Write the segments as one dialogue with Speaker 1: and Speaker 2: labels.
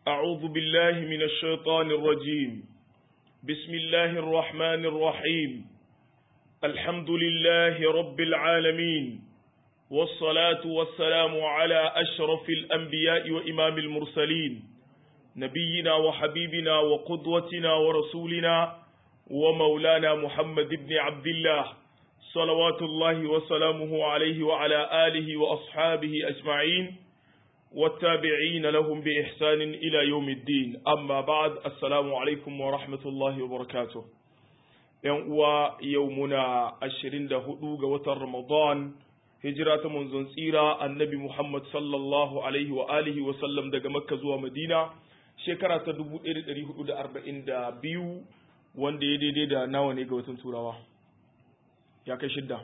Speaker 1: أعوذ بالله من الشيطان الرجيم بسم الله الرحمن الرحيم الحمد لله رب العالمين والصلاة والسلام على أشرف الأنبياء وإمام المرسلين نبينا وحبيبنا وقدوتنا ورسولنا ومولانا محمد بن عبد الله صلوات الله وسلامه عليه وعلى آله وأصحابه أجمعين والتابعين لهم بإحسان إلى يوم الدين أما بعد السلام عليكم ورحمة الله وبركاته يومنا عشرين دهدوغ وتر رمضان hijira ta manzon tsira annabi Muhammad sallallahu alaihi wa alihi wa sallam daga Makka zuwa Madina shekara ta 1442 wanda ya daidai da nawa ne ga watan Turawa ya kai shidda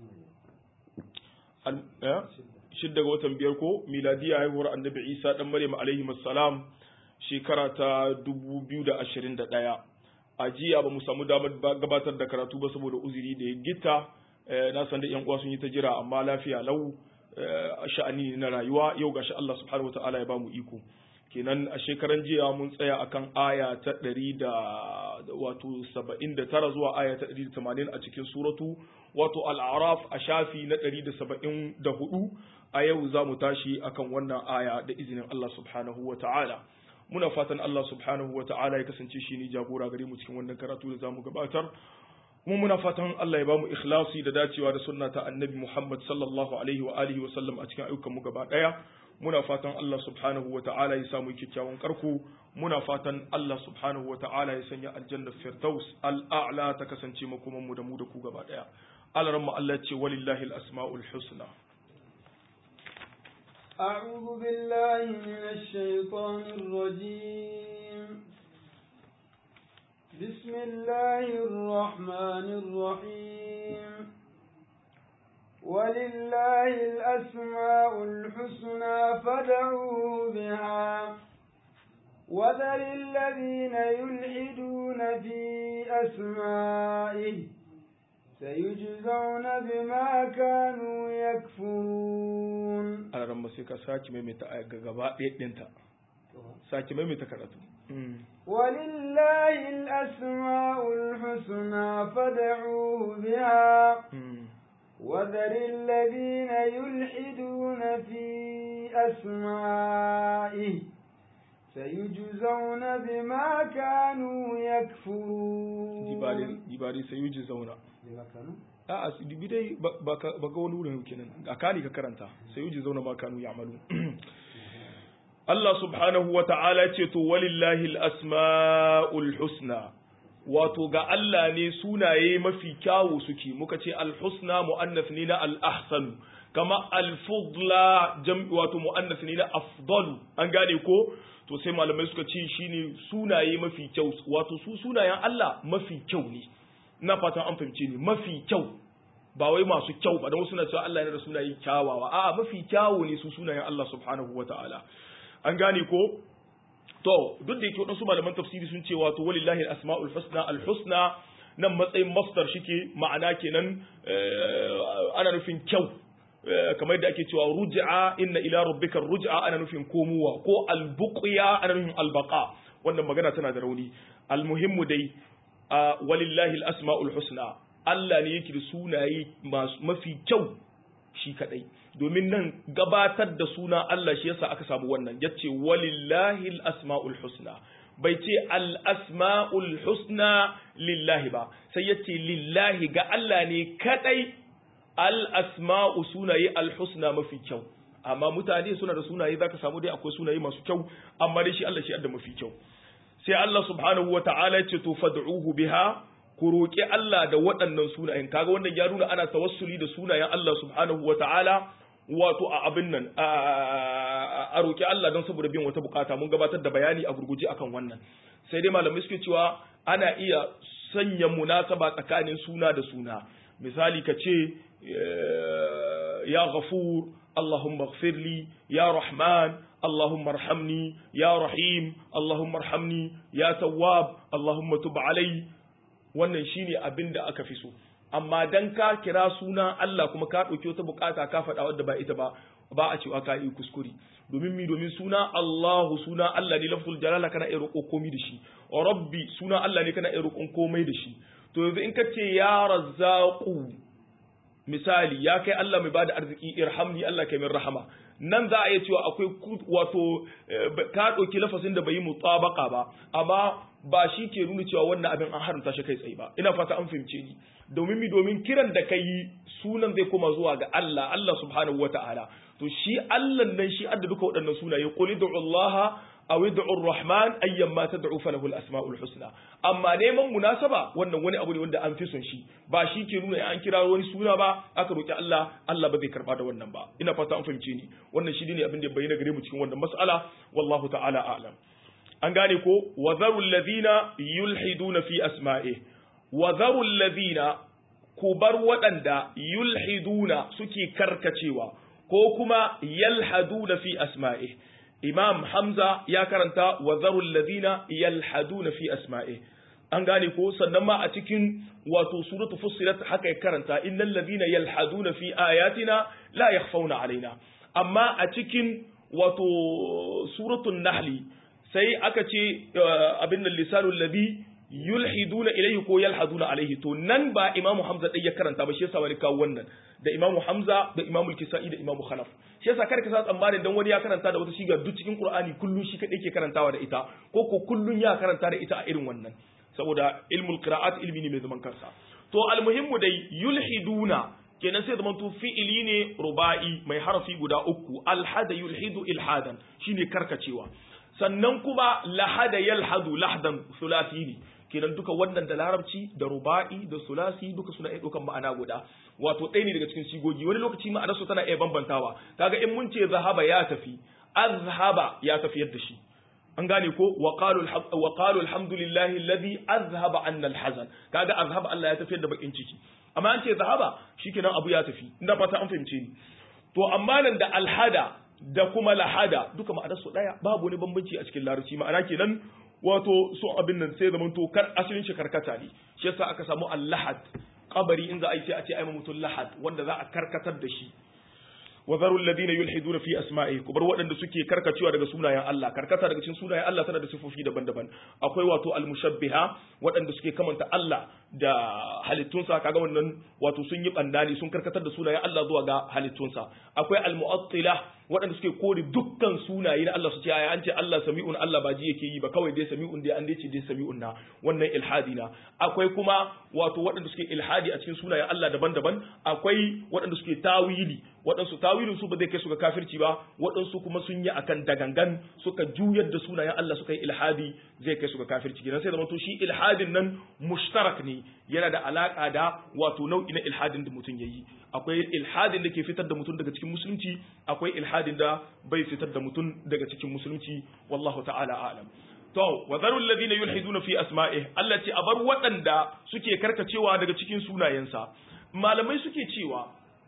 Speaker 1: shidda ga watan biyar ko miladiya haihuwar annabi Isa dan Maryam alaihi salam shekara ta 2021 a jiya ba mu samu damar gabatar da karatu ba saboda uzuri da ya gita na san da yan uwa sun yi ta jira amma lafiya lau sha'ani na rayuwa yau gashi Allah subhanahu wataala ya bamu iko kenan a shekaran jiya mun tsaya akan aya ta ɗari da wato saba'in da tara zuwa aya ta ɗari da tamanin a cikin suratu wato al'araf a shafi na ɗari da saba'in da hudu a yau za mu tashi akan wannan aya da izinin Allah subhanahu wa ta'ala muna fatan Allah subhanahu wa ta'ala ya kasance shi ne jagora gare mu cikin wannan karatu da za mu gabatar kuma muna fatan Allah ya bamu ikhlasi da dacewa da sunna ta annabi Muhammad sallallahu alaihi wa alihi wa sallam a cikin ayyukan mu gaba daya muna fatan Allah subhanahu wa ta'ala ya samu kyakkyawan karko muna fatan Allah subhanahu wa ta'ala ya sanya aljanna firdaus al'a'la ta kasance makoman mu da mu da ku gaba daya alaran mu Allah ce walillahi al-asma'ul husna
Speaker 2: أعوذ بالله من الشيطان الرجيم بسم الله الرحمن الرحيم ولله الأسماء الحسنى فادعوه بها وذر الذين يلحدون في أسمائه سيجزون بما كانوا يكفرون
Speaker 1: أنا رمى سيكا ساكي ميمتا غباء دينتا ساكي ميمتا كراتو
Speaker 2: ولله الأسماء الحسنى فادعوه بها وذر الذين يلحدون في أسمائه سيجزون بما كانوا يكفرون
Speaker 1: جبالي سيجزون
Speaker 2: بما كانوا
Speaker 1: a dubi dai ba ga wani wurin kenan a kani ka karanta sai yuji zauna ba kanu ya amalu Allah subhanahu wa ta'ala ce to walillahi al-asma'ul husna wato ga Allah ne sunaye mafi kyawu suke muka ce al-husna mu'annas ne na al-ahsan kama al-fudla wato mu'annas ne na afdalu an gane ko to sai malamai suka ce shine sunaye mafi kyau wato su sunayen Allah mafi kyau ne na fatan an fahimce ni mafi kyau ba wai masu kyau ba don suna cewa Allah yana da sunaye kyawawa a'a mafi kyawu ne su sunayen Allah subhanahu wata'ala an gane ko to duk da yake wadansu malaman tafsiri sun ce wato walillahi al-asma'ul husna al-husna nan matsayin masdar shike ma'ana kenan ana nufin kyau kamar da ake cewa ruj'a inna ila rabbika ruj'a ana nufin komowa ko al-buqya ana nufin al-baqa wannan magana tana da rauni al-muhimmu dai walillahi al-asma'ul husna Allah ne yake da sunaye mafi kyau shi kadai domin nan gabatar da suna Allah shi yasa aka samu wannan yace walillahi al-asma'ul husna bai ce al-asma'ul husna lillahi ba sai yace lillahi ga Allah ne kadai al-asma'u sunaye al-husna mafi kyau amma mutane suna da sunaye zaka samu dai akwai sunaye masu kyau amma dai shi Allah shi da mafi kyau sai Allah subhanahu wata'ala ce to fad'uhu biha ku roƙi Allah da waɗannan sunayen kaga wannan ya nuna ana tawassuli da sunayen Allah subhanahu wata'ala wato a abin nan a roƙi Allah don saboda bin wata bukata mun gabatar da bayani a gurguje akan wannan sai dai malamai suke cewa ana iya sanya munasaba tsakanin suna da suna misali ka ce ya ghafur Allahumma ighfirli ya rahman اللهم ارحمني يا رحيم اللهم ارحمني يا تواب اللهم تب علي wannan shine abin da aka fi so amma dan ka kira suna Allah kuma ka ɗauki wata bukata ka faɗa wadda ba ita ba ba a cewa ka yi kuskure domin mi domin suna Allahu suna Allah ne lafzul jalala kana iya roƙo komai da shi rabbi suna Allah ne kana iya roƙon komai da shi to yanzu in ka ce ya razzaqu misali ya kai Allah mai bada arziki irhamni Allah kai min rahama nan za a iya cewa akwai wato ka ɗauki lafasin da bai yi mutabaka ba amma ba shi ke nuna cewa wannan abin an haramta shi kai tsaye ba ina fata an fahimce ni domin mi domin kiran da kai sunan zai koma zuwa ga Allah Allah subhanahu wata'ala to shi Allah nan shi adda duka waɗannan sunaye qul ud'u Allah aw ud'u ar-rahman ayyan ma tad'u falahu al-asma'ul husna amma neman munasaba wannan wani abu ne wanda an fi son shi ba shi ke nuna an kira wani suna ba aka roki Allah Allah ba zai karba da wannan ba ina fata an fahimce ni wannan shi ne abin da bayyana gare mu cikin wannan mas'ala wallahu ta'ala a'lam an gane ko wa zarul ladina yulhiduna fi asma'i wa zarul ladina ku bar waɗanda yulhiduna suke karkacewa ko kuma yalhaduna fi asma'i imam hamza ya karanta wa zarul ladina yalhaduna fi asma'i an gane ko sannan ma a cikin wato suratu fussilat haka ya karanta innal ladina yalhaduna fi ayatina la yakhfawna alaina amma a cikin wato suratul nahli sai aka ce abin da lisanul ladhi yulhiduna ilayhi ko yalhaduna alaihi to nan ba imamu hamza dai ya karanta ba shi yasa wani kawo wannan da imamu hamza da imamu kisai da imamu khalaf shi yasa kar ka sa tsammanin dan wani ya karanta da wata shiga duk cikin qur'ani kullun shi kadai ke karantawa da ita ko ko kullun ya karanta da ita a irin wannan saboda ilmul qira'at ilmi ne mai zaman kansa to almuhimmu dai yulhiduna kenan sai zaman to fi'ili ne ruba'i mai harafi guda uku alhada yulhidu ilhadan shine karkacewa sannan kuma lahada yalhadu lahdan sulasi ne kenan duka wannan da larabci da ruba'i da sulasi duka suna iya ɗaukan ma'ana guda wato ɗaya ne daga cikin sigogi wani lokaci ma'anar su tana iya bambantawa kaga in mun ce zahaba ya tafi azhaba ya tafi yadda shi an gane ko wa qalu wa qalu alhamdulillahi alladhi azhaba anna alhazan kaga azhaba Allah ya tafi da bakin ciki amma an ce zahaba shikenan abu ya tafi ina fata an fahimce ni to amma nan da alhada da kuma lahada duka ma'anar su daya babu wani bambanci a cikin larabci ma'ana kenan wato so abin nan sai zaman to kar asalin shi karkata ne shi yasa aka samu allahad kabari in za a yi sai a ce ai mutum lahad wanda za a karkatar da shi wa zaru alladhina yulhiduna fi asma'i kubar waɗanda suke karkacewa daga sunayen Allah karkata daga cikin sunayen Allah tana da sifofi daban-daban akwai wato almushabbiha waɗanda suke kamanta Allah da halittunsa kaga wannan wato sun yi bandani sun karkatar da sunayen Allah zuwa ga halittunsa akwai almu'attila waɗanda suke kore dukkan sunaye na Allah su ce an ce Allah sami'un Allah ba ji yake yi ba kawai dai sami'un dai an dai ce dai sami'un na wannan ilhadi na akwai kuma wato waɗanda suke ilhadi a cikin sunayen Allah daban-daban akwai waɗanda suke tawili waɗansu tawilin su ba zai kai su ga kafirci ba waɗansu kuma sun yi akan dagangan suka juyar da sunayen Allah suka yi ilhadi zai kai su ga kafirci kenan sai da to shi ilhadin nan mushtarak ne yana da alaka da wato nau'i na ilhadin da mutum yayi akwai ilhadin da ke fitar da mutum daga cikin musulunci akwai ilhadin da bai fitar da mutum daga cikin musulunci wallahu ta'ala a'lam to wa zarul ladina yulhiduna fi asma'ih Allah ce a bar waɗanda suke karkacewa daga cikin sunayensa malamai suke cewa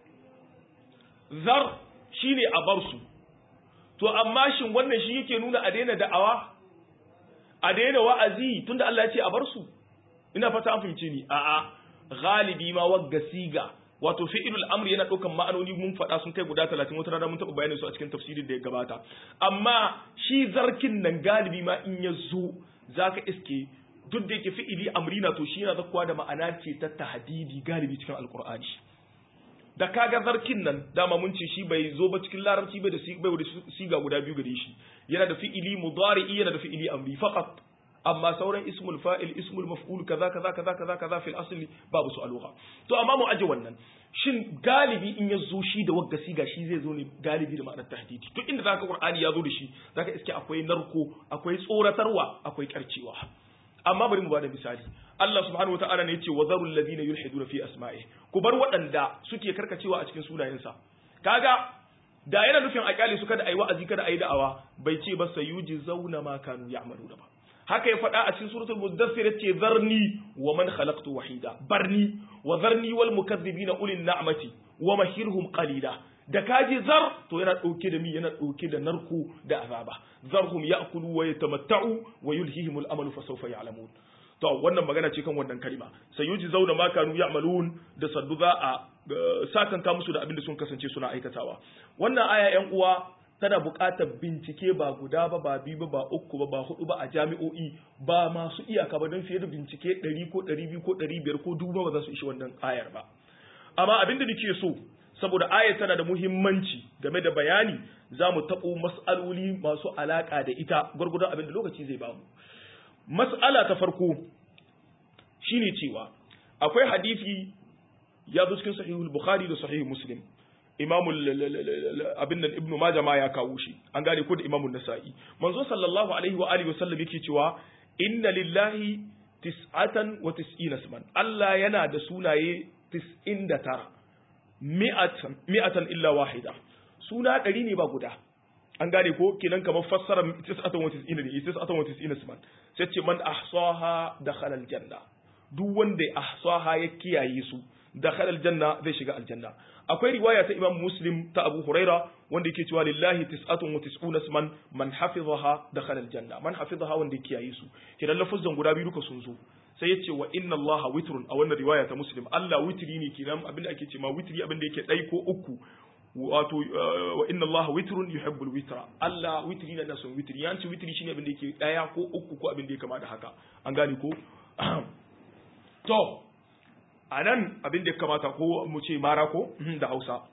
Speaker 1: zar shine a bar su to amma shin wannan shi yake nuna a daina da'awa a daina wa'azi tunda Allah ya ce a bar su ina fata an fahimce ni a'a galibi ma wagga siga wato fi'ilul amri yana ɗaukan ma'anoni mun faɗa sun kai guda talatin wata rana mun taɓa bayanin su a cikin tafsirin da ya gabata amma shi zarkin nan galibi ma in ya zo zaka iske duk da yake fi'ili amri na to shi yana zakkuwa da ma'ana ce ta tahdidi galibi cikin alqur'ani da kaga zarkin nan dama mun ce shi bai zo ba cikin larabci bai da bai da siga guda biyu gare shi yana da fi'ili mudari'i yana da fi'ili amri faqat amma sauran ismul fa'il ismul maf'ul kaza kaza kaza kaza kaza fil asli babu su aluha to amma mu aje wannan shin galibi in ya zo shi da wagga siga shi zai zo ne galibi da ma'anar tahdidi to inda zaka qur'ani ya zo da shi zaka iske akwai narko akwai tsoratarwa akwai karcewa amma bari mu bada misali Allah subhanahu wataala ne yace wazarul ladina yulhiduna fi asma'i ku bar waɗanda suke karkacewa a cikin sunayensa kaga da yana nufin a kyale su kada ayi wa'azi kada ayi da'awa bai ce ba sayuji zauna ma kanu ya'maluna ba haka ya faɗa a cikin suratul muddathir yace zarni wa man khalaqtu wahida barni wa zarni wal mukaththibina ulil na'mati wa mahirhum qalila da kaji zar to yana ɗauke da mi yana ɗauke da narko da azaba zarhum ya'kulu wa yatamatta'u wa yulhihim al-amalu fa sawfa ya'lamun to wannan magana ce kan wannan kalima sayuji zauna ma kanu ya'malun da saddu za a sakanka musu da abin da sun kasance suna aikatawa wannan aya yan uwa tana buƙatar bincike ba guda ba ba biyu ba ba uku ba ba hudu ba a jami'o'i ba masu iyaka ba don fiye da bincike ɗari ko ɗari biyu ko ɗari biyar ko dubu ba za su ishi wannan ayar ba amma abin da nake so saboda ayar tana da muhimmanci game da bayani za mu taɓo mas'aloli masu alaƙa da ita gwargwadon abin da lokaci zai bamu mas'ala ta farko shine cewa akwai hadisi ya zo cikin sahihul bukhari da sahihul muslim imamul abin nan ibnu majah ma ya kawo shi an gane ko da imamun nasa'i manzo sallallahu alaihi wa alihi wasallam yake cewa inna lillahi tis'atan wa tis'ina isman Allah yana da sunaye 99 mi'atan mi'atan illa wahida suna ɗari ne ba guda an gane ko kenan kamar fassara tis'atan wa tis'ina ne tis'atan wa tis'ina isman sai ce man ahsaha dakhala aljanna duk wanda ahsaha ya kiyaye su dakhala aljanna zai shiga aljanna akwai riwaya ta Imam Muslim ta Abu Huraira wanda yake cewa lillahi tis'atun wa tis'una isman man hafizaha dakhala aljanna man hafizaha wanda ya kiyaye su kidan lafuzan guda biyu duka sun zo sai ya ce wa inna allaha witrun a wannan riwaya ta Muslim Allah witri ne kidan abinda ake ce ma witri abinda yake dai ko uku wato wa inna allaha witrun yuhibbul witra Allah witri ne da son witri yanci witri shine abinda yake daya ko uku ko abinda ya kama da haka an gane ko to a nan abin da ya kamata ko mu ce mara ko da hausa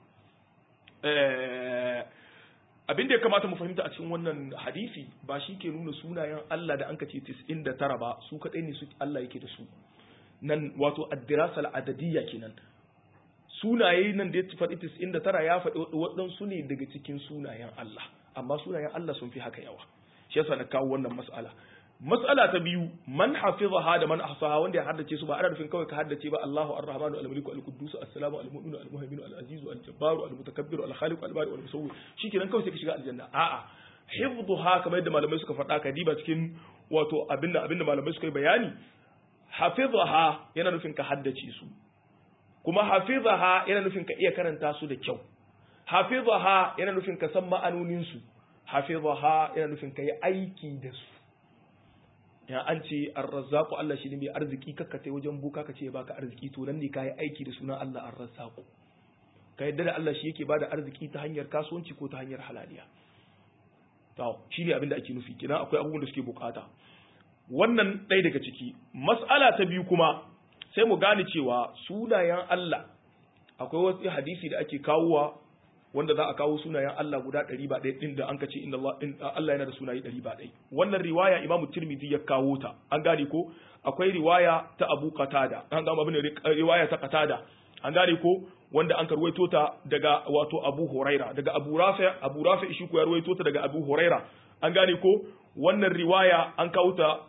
Speaker 1: abin da ya kamata mu fahimta a cikin wannan hadisi ba shi ke nuna sunayen Allah da an ka ce 99 ba su kaɗai ne su Allah yake da su nan wato addirasal adadiyya kenan sunaye nan da ya faɗi 99 ya faɗi waɗansu ne daga cikin sunayen Allah amma sunayen Allah sun fi haka yawa shi yasa na kawo wannan mas'ala Mas'ala ta biyu man hafizaha da man ahsaha wanda ya haddace su ba ana nufin kawai ka haddace ba Allahu Ar-Rahmanu Al-Maliku Al-Quddus As-Salamu Al-Mu'minu Al-Muhaiminu Al-Azizu Al-Jabbaru Al-Mutakabbiru Al-Khaliqu Al-Bari Al-Musawwir shikenan kawai sai ka shiga aljanna a'a hifdhuha kamar yadda malamai suka faɗa ka diba cikin wato abinda abinda malamai suka yi bayani hafizaha yana nufin ka haddace su kuma hafizaha yana nufin ka iya karanta su da kyau hafizaha yana nufin ka san ma'anonin su hafizaha yana nufin ka yi aiki da su ya an ce arrazzaku Allah shi ne mai arziki kakka tai wajen buka ka ce ya baka arziki to nan ne ka yi aiki da sunan Allah arrazzaku ka yadda da Allah shi yake bada arziki ta hanyar kasuwanci ko ta hanyar halaliya to shi ne abin da ake nufi kina akwai abubuwan da suke bukata wannan ɗaya daga ciki mas'ala ta biyu kuma sai mu gane cewa sunayen Allah akwai wasu hadisi da ake kawowa wanda za a kawo sunayen Allah guda ɗari ba ɗaya ɗin da an kace inda Allah yana da sunaye ɗari ba ɗaya wannan riwaya Imam Tirmidhi ya kawo ta an gane ko akwai riwaya ta Abu Qatada an ga abin riwaya ta Qatada an gane ko wanda an karwaito ta daga wato Abu Huraira daga Abu Rafi Abu Rafi shi ko ya rawaito ta daga Abu Huraira an gane ko wannan riwaya an kawo ta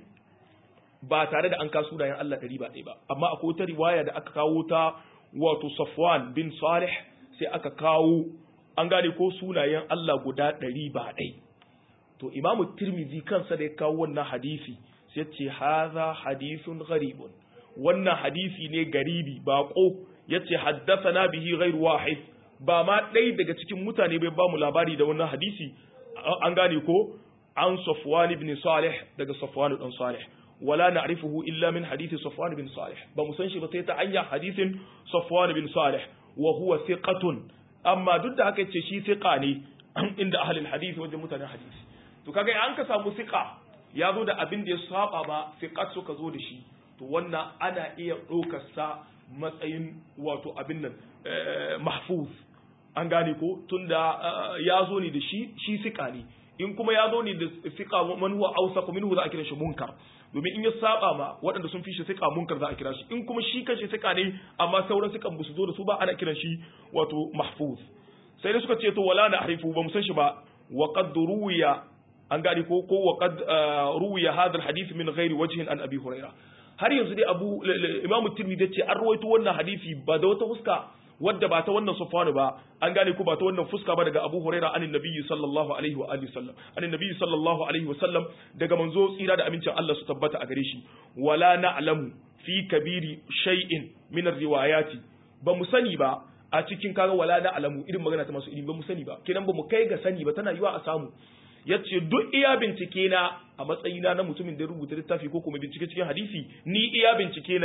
Speaker 1: ba tare da an kawo sunayen Allah ɗari ba ɗaya ba amma akwai wata riwaya da aka kawo ta wato Safwan bin Salih sai aka kawo an gane ko sunayen Allah guda ɗari ba ɗai to imamu tirmizi kansa da ya kawo wannan hadisi sai ce haza hadisun gharibun wannan hadisi ne garibi baƙo ya ce haddasana bihi ghairu wahid ba ma ɗai daga cikin mutane bai ba mu labari da wannan hadisi an gane ko an safwan ibn salih daga safwan ibn salih wala na'rifuhu illa min hadisi safwan ibn salih ba mu san shi ba sai ta hanyar hadisin safwan ibn salih wa huwa thiqatun amma duk da haka yace shi thiqa ne inda ahlul hadisi wajen mutanen hadisi to kaga an ka samu thiqa ya zo da abin da ya saba ba thiqat suka zo da shi to wannan ana iya ɗaukar sa matsayin wato abin nan mahfuz an gane ko tunda ya zo ne da shi shi thiqa ne in kuma ya zo ne da thiqa man huwa awsaqu minhu za a kira shi munkar domin in ya saba ma waɗanda sun fi shi sika munkar za a kira shi in kuma shi kanshi sika ne amma sauran sikan ba su zo da su ba ana kiran shi wato mahfuz sai dai suka ce to wala na harifu ba mu san shi ba wa qad ruwiya an gane ko ko wa qad ruwiya hadha alhadith min ghairi wajhin an abi huraira har yanzu dai abu imam tirmidhi ce an rawaito wannan hadisi ba da wata fuska wadda ba ta wannan sufanu ba an gane ko ba ta wannan fuska ba daga Abu Huraira anin Nabiyyi sallallahu alaihi wa alihi sallam anin Nabiyyi sallallahu alaihi wa sallam daga manzo tsira da amincin Allah su tabbata a gare shi wala na'lamu fi kabiri shay'in min riwayati ba mu sani ba a cikin kaga wala na'lamu irin magana ta masu ilimi ba mu sani ba kenan ba mu kai ga sani ba tana yiwa a samu yace duk iya bincike na a matsayina na mutumin da rubuta littafi ko kuma bincike cikin hadisi ni iya bincike na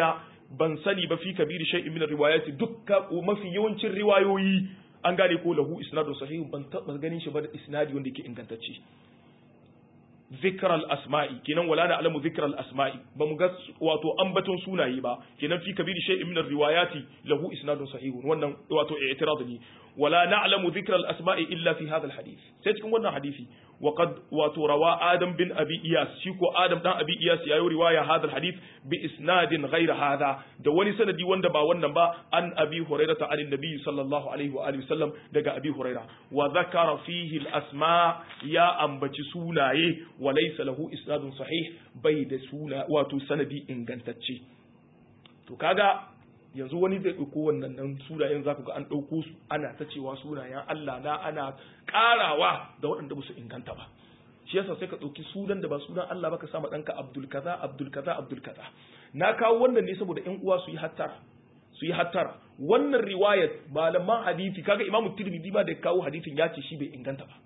Speaker 1: ban sani ba fi kabiri shay'in min riwayati dukka mafi yawancin riwayoyi an gane ko lahu isnadun sahih ban taba ganin shi ba da isnadi wanda yake ingantacce zikr al-asma'i kenan wala na alamu zikr al-asma'i ba mu ga wato ambaton sunaye ba kenan fi kabiri shay'in min riwayati lahu isnadun sahih wannan wato i'tirad ne wala na'lamu dhikra al-asma'i illa fi hadha al-hadith sai cikin wannan hadisi wa qad wato rawa adam bin abi iyas shi ko adam dan abi iyas yayi riwaya hadha al-hadith bi isnadin ghayra hadha da wani sanadi wanda ba wannan ba an abi hurairah ta anin nabi sallallahu alaihi wa alihi wasallam daga abi hurairah wa dhakara fihi al-asma ya ambaci sunaye wa laysa lahu isnadun sahih bai da suna wato sanadi ingantacce to kaga yanzu wani zai ɗauko wannan nan sunayen za ku ga an ɗauko su ana ta cewa sunayen Allah na ana ƙarawa da waɗanda ba su inganta ba shi yasa sai ka ɗauki sunan da ba sunan Allah ba ka sama ɗanka Abdul kaza Abdul kaza Abdul kaza na kawo wannan ne saboda ƴan uwa su yi hattara su yi hattara wannan riwayat malaman hadisi kaga Imam Tirmidhi ma da kawo hadisin ya ce shi bai inganta ba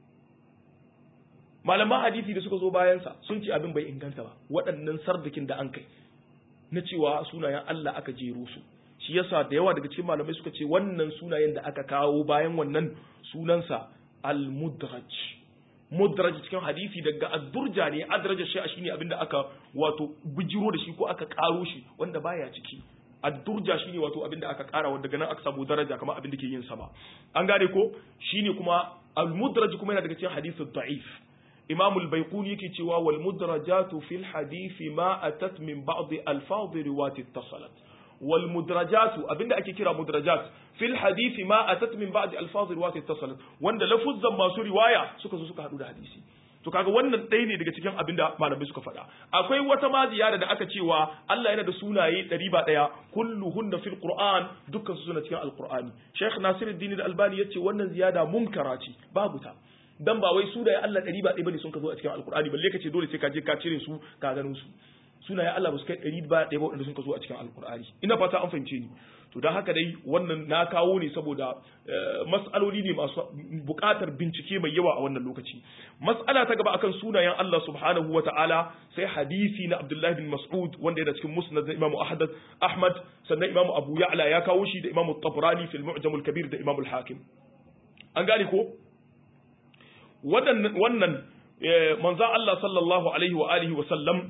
Speaker 1: malaman hadisi da suka zo bayansa sun ce abin bai inganta ba waɗannan sardakin da an kai na cewa sunayen Allah aka jero su shi yasa da yawa daga cikin malamai suka ce wannan sunayen da aka kawo bayan wannan sunansa al-mudraj mudraj cikin hadisi daga ad-durja ne adraja shi shine abinda aka wato bijiro da shi ko aka karo shi wanda baya ciki ad-durja shine wato abinda aka kara wanda daga nan aka samu daraja kamar abinda ke yin sama an gane ko shine kuma al-mudraj kuma yana daga cikin hadisi da'if imam al-baiquni yake cewa wal mudrajatu fil hadisi ma atat min ba'd alfaz riwayat ittasalat wal mudrajatu abinda ake kira mudrajat fil hadisi ma atat min ba'd alfaz riwayat ittasalat wanda lafuzzan masu riwaya suka zo suka hadu da hadisi to kaga wannan ɗaya ne daga cikin abinda malamai suka faɗa akwai wata ma ziyara da aka cewa Allah yana da sunaye ɗari ba ɗaya kulluhunna fil qur'an dukkan su suna cikin alqur'ani Sheikh Nasiruddin Al-Albani yace wannan ziyada munkara ce babu ta dan ba wai sunaye Allah ɗari ba ɗaya bane sun ka zo a cikin alkur'ani balle ka ce dole sai ka je ka cire su ka gano su sunaye Allah ba su kai ɗari ba ɗaya ba wanda sun ka zo a cikin alkur'ani ina fata an fahimce ni to don haka dai wannan na kawo ne saboda mas'aloli ne masu buƙatar bincike mai yawa a wannan lokaci mas'ala ta gaba akan sunayen Allah subhanahu wata'ala sai hadisi na Abdullahi bin Mas'ud wanda yana cikin musnad na Imam Ahmad Ahmad sannan Imam Abu Ya'la ya kawo shi da Imam Tabrani fil Mu'jam al-Kabir da Imam al-Hakim an gane ko wannan manzan Allah sallallahu alaihi wa alihi wa sallam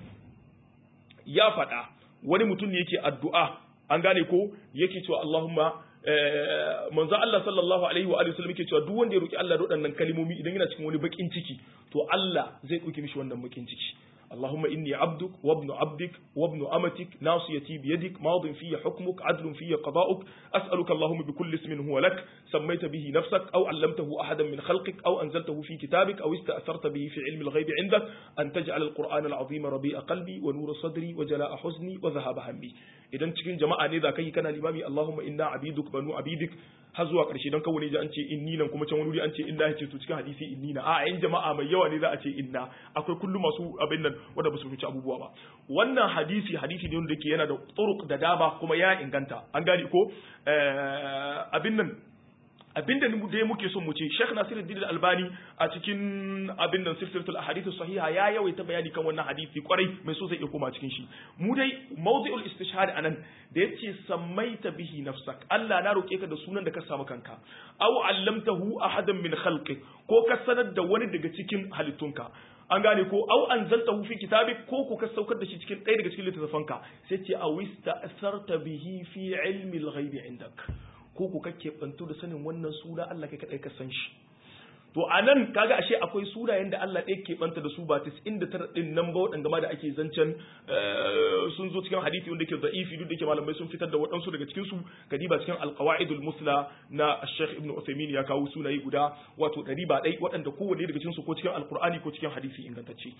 Speaker 1: ya faɗa wani mutum ne yake addu'a an gane ko yake cewa Allahumma manzan Allah sallallahu alaihi wa alihi wa sallam yake cewa duk wanda ya roki Allah da waɗannan kalmomi idan yana cikin wani bakin ciki to Allah zai ɗauke mishi wannan bakin ciki اللهم إني عبدك وابن عبدك وابن أمتك ناصيتي بيدك ماض في حكمك عدل في قضاؤك أسألك اللهم بكل اسم هو لك سميت به نفسك أو علمته أحدا من خلقك أو أنزلته في كتابك أو استأثرت به في علم الغيب عندك أن تجعل القرآن العظيم ربيع قلبي ونور صدري وجلاء حزني وذهاب همي إذا cikin jama'a ne za kai kana limami Allahumma inna abiduk banu abidik har zuwa ƙarshe don kawai ji an ce inni nan kuma can wani wuri an ce inna ya ce to cikin hadisi inni na a yan jama'a mai yawa ne za a ce inna akwai kullum masu abin nan wanda ba su fice abubuwa ba wannan hadisi hadisi ne wanda yake yana da turuq da dama kuma ya inganta an gane ko abin nan abinda dai muke son mu ce Sheikh Nasiruddin Al-Albani a cikin abin nan silsilatul ahadith sahiha ya yawaita bayani kan wannan hadisi kwarai mai so zai iya koma cikin shi mu dai mawdi'ul istishhad anan da yace sammaita bihi nafsak Allah na roke ka da sunan da ka samu kanka aw allamtahu ahadan min khalqik ko ka sanar da wani daga cikin halittunka an gane ko au anzaltahu fi kitabik ko ko ka saukar da shi cikin ɗaya daga cikin littattafanka sai ce awista asarta bihi fi ilmi al-ghaibi indak ko ku kake bantu da sanin wannan suna Allah kai kadai ka san shi to anan kaga ashe akwai sunayen da Allah ɗaya ke banta da su ba 99 din nan ba waɗanda ma da ake zancen sun zo cikin hadisi wanda ke da'ifi duk da ke malamai sun fitar da waɗansu daga cikin su kadiba cikin alqawaidul musla na Sheikh Ibn Uthaymeen ya kawo sunaye guda wato ɗari ba ɗai waɗanda kowanne daga cikin su ko cikin alqur'ani ko cikin hadisi ingantacce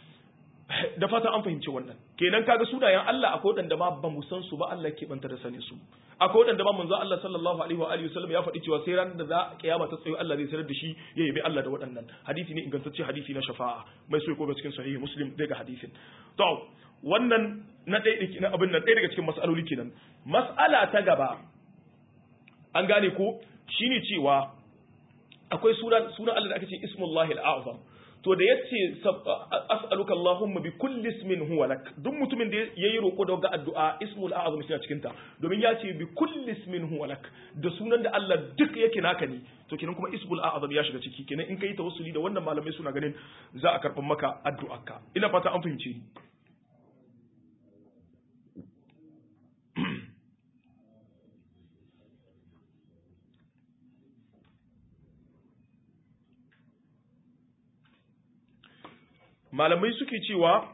Speaker 1: da fata an fahimci wannan kenan kaga sunayen Allah akwai wadanda ma ba mu san su ba Allah ke banta da sanin su akwai wadanda ma manzo Allah sallallahu alaihi wa alihi wasallam ya faɗi cewa sai ran da za kiyama ta tsayo Allah zai sanar da shi ya yabi Allah da waɗannan hadisi ne ingantacce hadisi na shafa'a mai so ko cikin sahihi muslim daga hadisin to wannan na ɗaya na abin nan ɗaya daga cikin mas'aloli kenan mas'ala ta gaba an gane ko shine cewa akwai sunan sunan Allah da aka ce ismullahi al-azam to da yace as'aluka Allahumma bi kulli ismin huwa lak duk mutumin da yayi roko da addu'a ismul a'zam shi cikin ta domin ya ce bi kulli ismin huwa lak da sunan da Allah duk yake naka ne to kenan kuma ismul a'zam ya shiga ciki kenan in kai tawassuli da wannan malamai suna ganin za a karɓar maka addu'arka ina fata an fahimce ni malamai suke cewa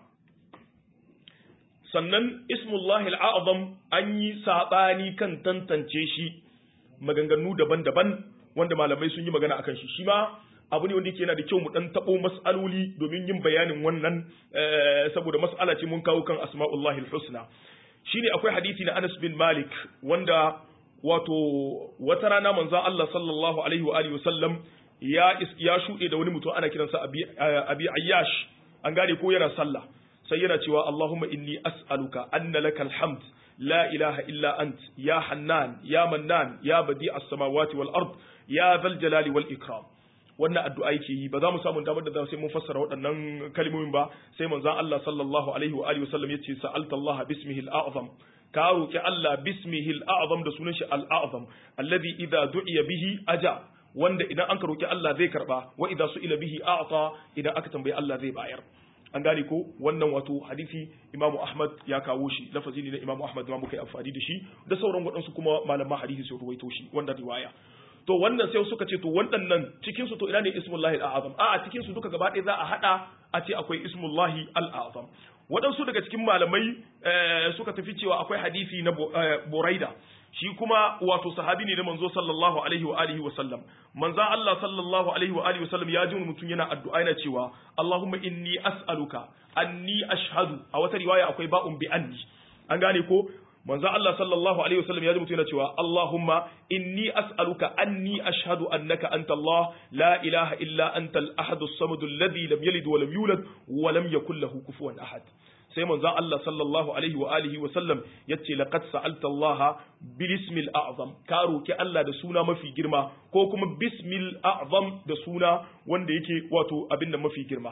Speaker 1: sannan ismullahi al'azam an yi saɓani kan tantance shi maganganu daban-daban wanda malamai sun yi magana akan shi shi ma abu ne wanda yake yana da kyau mu dan tabo mas'aloli domin yin bayanin wannan saboda mas'ala ce mun kawo kan asma'ullahi al-husna shine akwai hadisi na Anas bin Malik wanda wato wata rana manzon Allah sallallahu alaihi wa alihi wasallam ya ya shude da wani mutum ana kiransa Abi Abi Ayyash an gane ko yana sallah sai yana cewa Allahumma inni as'aluka anna lakal hamd la ilaha illa ant ya hannan ya mannan ya badi as-samawati wal ard ya dhal jalali wal ikram wannan addu'a yake yi ba za mu samu damar da za sai mun fassara waɗannan kalmomin ba sai manzon Allah sallallahu alaihi wa alihi wasallam yace sa'alta Allah bismihi al-a'zam ka roki Allah bismihi al-a'zam da sunan shi al-a'zam alladhi idza du'iya bihi aja wanda idan an ka roki Allah zai karba wa idza su'ila bihi a'ta idan aka tambayi Allah zai bayar an gane ko wannan wato hadisi Imam Ahmad ya kawo shi lafazi ne na Imam Ahmad ma muka yi amfani da shi da sauran waɗansu kuma malaman hadisi sun ruwaito shi wanda riwaya to wannan sai suka ce to waɗannan cikin su to ina ne ismullahi al-azam a cikin su duka gaba ɗaya za a hada a ce akwai ismullahi al-azam waɗansu daga cikin malamai suka tafi cewa akwai hadisi na Buraida shi kuma wato sahabi ne na manzo sallallahu alaihi wa alihi wa sallam manzo Allah sallallahu alaihi wa alihi wa sallam ya ji mutum yana addu'a yana cewa Allahumma inni as'aluka anni ashhadu a wata riwaya akwai ba'un bi anni an gane ko manzo Allah sallallahu alaihi wasallam ya rubuta yana cewa Allahumma inni as'aluka anni ashhadu annaka anta Allah la ilaha illa anta al-ahad as-samad alladhi lam yalid wa lam yulad wa lam yakul lahu kufuwan ahad sai manzon Allah sallallahu alaihi wa alihi wa sallam yace laqad sa'alta Allah bil ismil a'zam ka roki Allah da suna mafi girma ko kuma bismil a'zam da suna wanda yake wato abin da mafi girma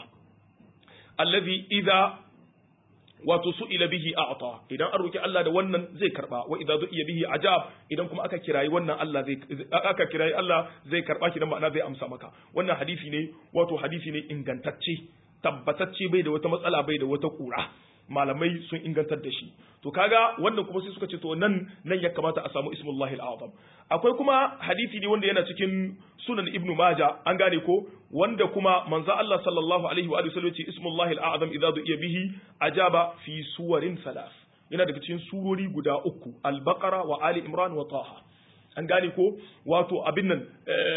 Speaker 1: alladhi idza wato su'ila bihi a'ta idan an roki Allah da wannan zai karba wa idza du'iya bihi ajab idan kuma aka kirayi wannan Allah zai aka kirayi Allah zai karba ki dan ma'ana zai amsa maka wannan hadisi ne wato hadisi ne ingantacce tabbatacce bai da wata matsala bai da wata kura malamai sun ingantar da shi to kaga wannan kuma sai suka ce to nan nan ya kamata a samu ismullahi al-azam akwai kuma hadisi ne wanda yana cikin sunan ibnu maja an gane ko wanda kuma manzo Allah sallallahu alaihi wa sallam ce ismullahi al-azam idza du'iya bihi ajaba fi suwarin salas yana daga cikin surori guda uku al-baqara wa ali imran wa taha an gane ko wato abin nan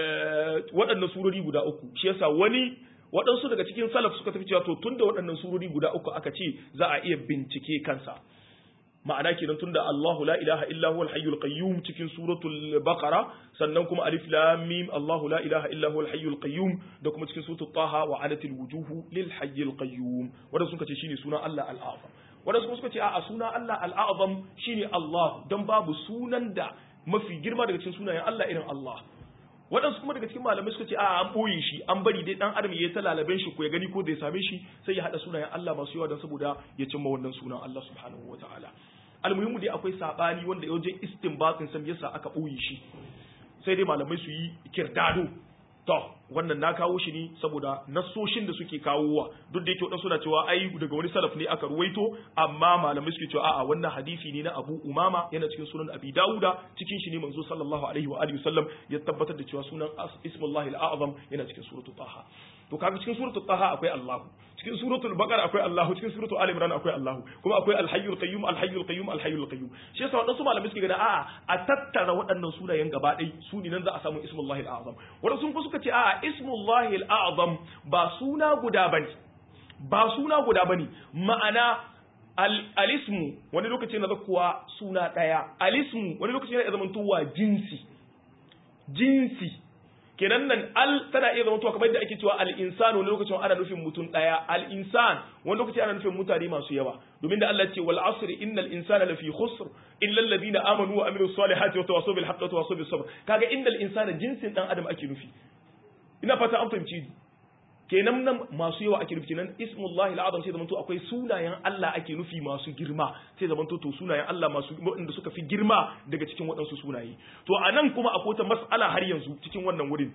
Speaker 1: waɗannan surori guda uku shi yasa wani waɗansu daga cikin salaf suka tafi cewa to tunda waɗannan surori guda uku aka ce za a iya bincike kansa ma'ana kenan tunda Allahu la ilaha illa huwal hayyul qayyum cikin suratul baqara sannan kuma alif lam mim Allahu la ilaha illa huwal hayyul qayyum da kuma cikin suratul taha wa anatil wujuhu lil hayyil qayyum wanda suka ce shine sunan Allah al-azam wanda suka ce a'a sunan Allah al-azam shine Allah dan babu sunan da mafi girma daga cikin sunayen Allah irin Allah waɗansu kuma daga cikin malamai suka ce a an ɓoye shi an bari dai ɗan adam ya yi ta lalaben shi ko ya gani ko zai same shi sai ya haɗa sunayen Allah masu yawa don saboda ya cimma wannan sunan Allah subhanahu wa ta'ala almuhimmu dai akwai saɓani wanda ya wajen istinbatin sam yasa aka ɓoye shi sai dai malamai su yi kirdado to wannan na kawo shi ne saboda nasoshin da suke kawowa duk da yake wadansu suna cewa ai daga wani salaf ne aka ruwaito amma malamai suke cewa a'a wannan hadisi ne na Abu Umama yana cikin sunan Abi Dawuda cikin shi ne manzo sallallahu alaihi wa alihi wasallam ya tabbatar da cewa sunan Ismullahi al-A'zam yana cikin suratul Taha to kaga cikin suratul Taha akwai Allah cikin suratul Baqara akwai Allah cikin suratul Ali Imran akwai Allah kuma akwai Al-Hayyul Qayyum Al-Hayyul Qayyum Al-Hayyul Qayyum shi yasa wadansu malamai suke gani a'a a tattara waɗannan sunayen gaba ɗaya su ne nan za a samu Ismullahi al-A'zam wadansu kuma suka ce a'a Ismullahi al-A'zam ba suna guda bane ba suna guda bane ma'ana al-ismu wani lokaci na zakuwa suna ɗaya al-ismu wani lokaci yana zamantowa jinsi jinsi kenan nan al tana iya zama kamar yadda ake cewa al insan wani lokacin ana nufin mutum daya al insan wani lokaci ana nufin mutane masu yawa domin da Allah ce wal asri innal insana lafi khusr illa alladhina amanu wa amilus salihati wa tawassaw bil haqqi wa tawassaw bis sabr kaga innal insana jinsin dan adam ake nufi ina fata an fahimci kenan nan masu yawa ake nufi kenan ismullahi al'azam sai zamanto akwai sunayen Allah ake nufi masu girma sai zamanto to sunayen Allah masu waɗanda suka fi girma daga cikin waɗansu sunaye to a nan kuma akwai wata mas'ala har yanzu cikin wannan wurin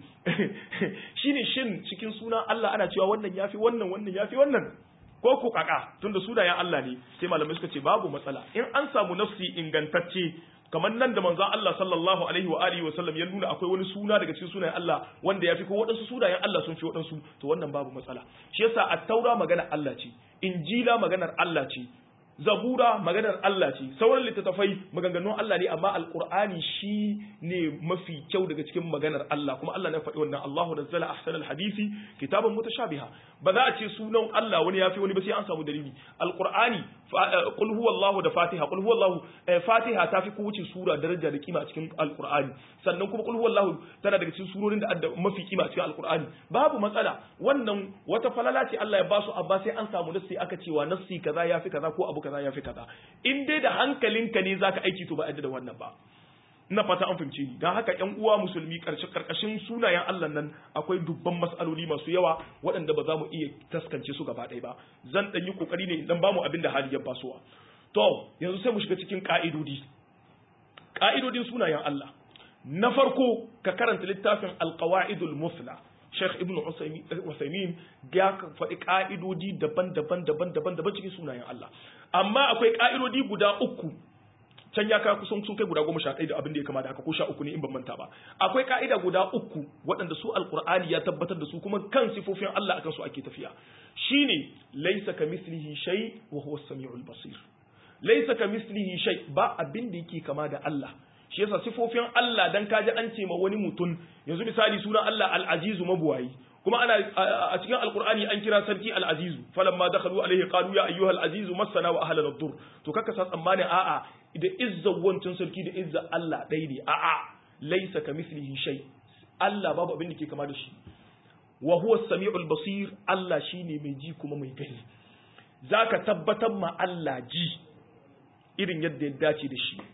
Speaker 1: shine shin cikin sunan Allah ana cewa wannan yafi wannan wannan yafi wannan ko ku kaka tunda sunayen Allah ne sai malamai suka ce babu matsala in an samu nafsi ingantacce kamar nan da manzon Allah sallallahu alaihi wa alihi wa sallam ya nuna akwai wani suna daga cikin sunayen Allah wanda ya fi ko waɗansu sunayen Allah sun fi waɗansu to wannan babu matsala shi yasa at-taura maganar Allah ce injila maganar Allah ce zabura maganar Allah ce sauran littattafai maganganun Allah ne amma alqur'ani shi ne mafi kyau daga cikin maganar Allah kuma Allah ne faɗi wannan Allahu nazzala ahsanal hadisi kitaban mutashabiha ba za a ce sunan Allah wani yafi wani ba sai an samu dalili alqur'ani qul huwallahu da fatiha qul huwallahu fatiha ta fi kowace sura daraja da kima a cikin alqur'ani sannan kuma qul huwallahu tana daga cikin surorin da adda mafi kima a cikin alqur'ani babu matsala wannan wata falala ce Allah ya basu amma sai an samu nassi aka cewa nassi kaza yafi kaza ko abu kaza yafi kaza in dai da hankalinka ne zaka aiki to ba yadda da wannan ba ina fata an fahimce ni don haka ƴan uwa musulmi karshe karkashin sunayen Allah nan akwai dubban mas'aloli masu yawa waɗanda ba za mu iya taskance su gaba ɗaya ba zan ɗan yi kokari ne idan bamu abin da hali ya basuwa to yanzu sai mu shiga cikin ka'idodi ka'idodin sunayen Allah na farko ka karanta littafin alqawaidul musla Sheikh Ibn Usaimin ya faɗi ƙa'idodi daban-daban daban-daban daban cikin sunayen Allah. Amma akwai ƙa'idodi guda uku can ya kawo kusan sun kai guda goma sha ɗaya da abin da ya kama da haka ko sha uku ne in ban manta ba. Akwai ƙa'ida guda uku waɗanda su Alƙur'ani ya tabbatar da su kuma kan sifofin Allah akan su ake tafiya. Shine laisa ka mislihi shay wa huwa samiul basir. Laisa ka mislihi shay ba abin da yake kama da Allah. shi yasa sifofin Allah dan kaji an ce ma wani mutum yanzu misali sunan Allah al-azizu mabuwayi kuma ana a cikin alqur'ani an kira sarki al-azizu falamma dakhalu alayhi qalu ya ayyuha al-azizu massana wa ahlana ad-dur to kaka sa tsammanin a'a da izza wancan sarki da izza Allah dai ne a'a laysa kamithlihi shay Allah babu abin da ke kama da shi wa huwa as-sami'ul basir Allah shine mai ji kuma mai gani zaka tabbatar ma Allah ji irin yadda ya dace da shi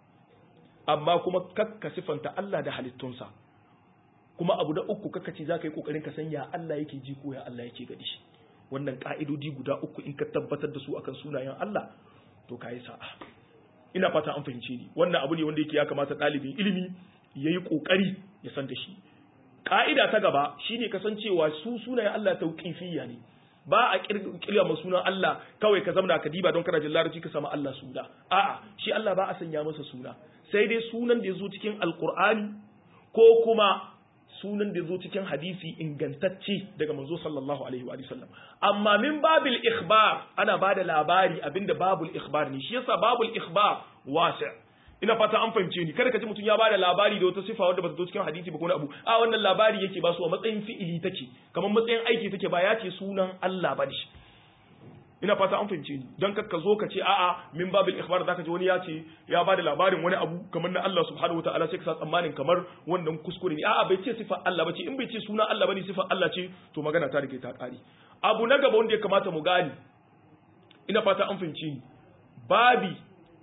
Speaker 1: amma kuma kakka sifanta Allah da halittunsa kuma abu da uku kakka ce za ka yi kokarin ka san ya Allah yake ji ko ya Allah yake gadi shi wannan ka'idodi guda uku in ka tabbatar da su akan sunayen Allah to ka yi sa'a ina fata an fahimce ni wannan abu ne wanda yake ya kamata ɗalibin ilimi ya yi ƙoƙari ya san da shi ƙa'ida ta gaba shine kasancewa su sunayen Allah tauƙifiyya ne ba a kirga ma sunan Allah kawai ka zamana ka diba don kana jin larabci ka samu Allah suna a'a shi Allah ba a sanya masa suna sai dai sunan da ya zo cikin alkur'ani ko kuma sunan da ya zo cikin hadisi ingantacce daga manzo sallallahu alaihi wa sallam amma min babil ikhbar ana bada labari abinda babul ikhbar ne shi yasa babul ikhbar wasi' ina fata an fahimce ni kada ka ji mutum ya bada labari da wata sifa wadda ba ta zo cikin hadisi ba ko abu a wannan labari yake ba su a matsayin fi'ili take kamar matsayin aiki take ba ya ce sunan Allah ba shi ina fata an fahimce ni don ka zo ka ce a'a min babil ikhbar zaka ji wani ya ce ya bada labarin wani abu kamar na Allah subhanahu wataala sai ka sa tsammanin kamar wannan kuskure ne a'a bai ce sifar Allah bace in bai ce sunan Allah bane sifar Allah ce to magana ta rike ta kare abu na gaba wanda ya kamata mu gane ina fata an fahimce ni babi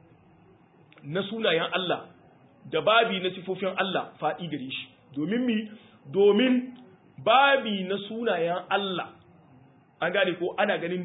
Speaker 1: na sunayen Allah da babi na sifofin Allah faɗi gare shi domin mi domin babi na sunayen Allah an gane ko ana ganin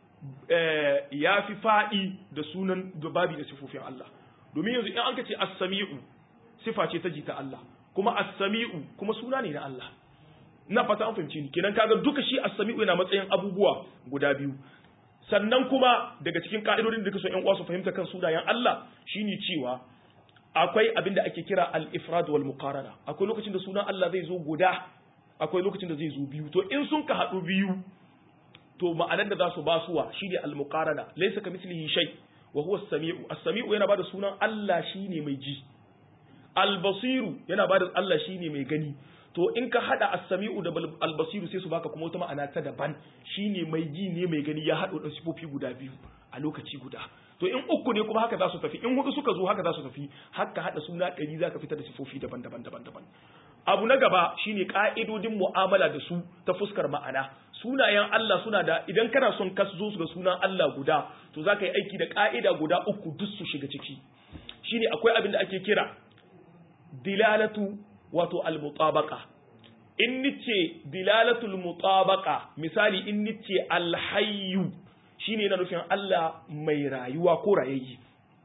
Speaker 1: ya fi faɗi da sunan da babi na sifofin Allah domin yanzu in an ka ce as-sami'u sifa ce ta jita Allah kuma as-sami'u kuma suna ne na Allah na fata an fahimci ni kenan kaga duka shi as-sami'u yana matsayin abubuwa guda biyu sannan kuma daga cikin ka'idodin da kaso ƴan uwa su fahimta kan sunayen Allah shine cewa akwai abin da ake kira al-ifrad wal muqarana akwai lokacin da sunan Allah zai zo guda akwai lokacin da zai zo biyu to in sun ka haɗu biyu to ma'anar da za su basuwa shine al-muqarana laysa kamithlihi shay wa huwa as-sami'u as-sami'u yana bada sunan Allah shine mai ji al-basiru yana bada Allah shine mai gani to in ka hada as-sami'u da al-basiru sai su baka kuma wata ma'ana ta daban shine mai ji ne mai gani ya hado da sifofi guda biyu a lokaci guda to in uku ne kuma haka za su tafi in hudu suka zo haka za su tafi haka hada suna ɗari za ka fitar da sifofi daban-daban daban-daban abu na gaba shine ka'idodin mu'amala da su ta fuskar ma'ana sunayen Allah suna da idan kana son ka zo su ga sunan Allah guda to za ka yi aiki da ka'ida guda uku duk su shiga ciki shine akwai abin da ake kira dilalatu wato al-mutabaqa in nice dilalatul mutabaqa misali in nice alhayyu shine yana nufin Allah mai rayuwa ko rayayyi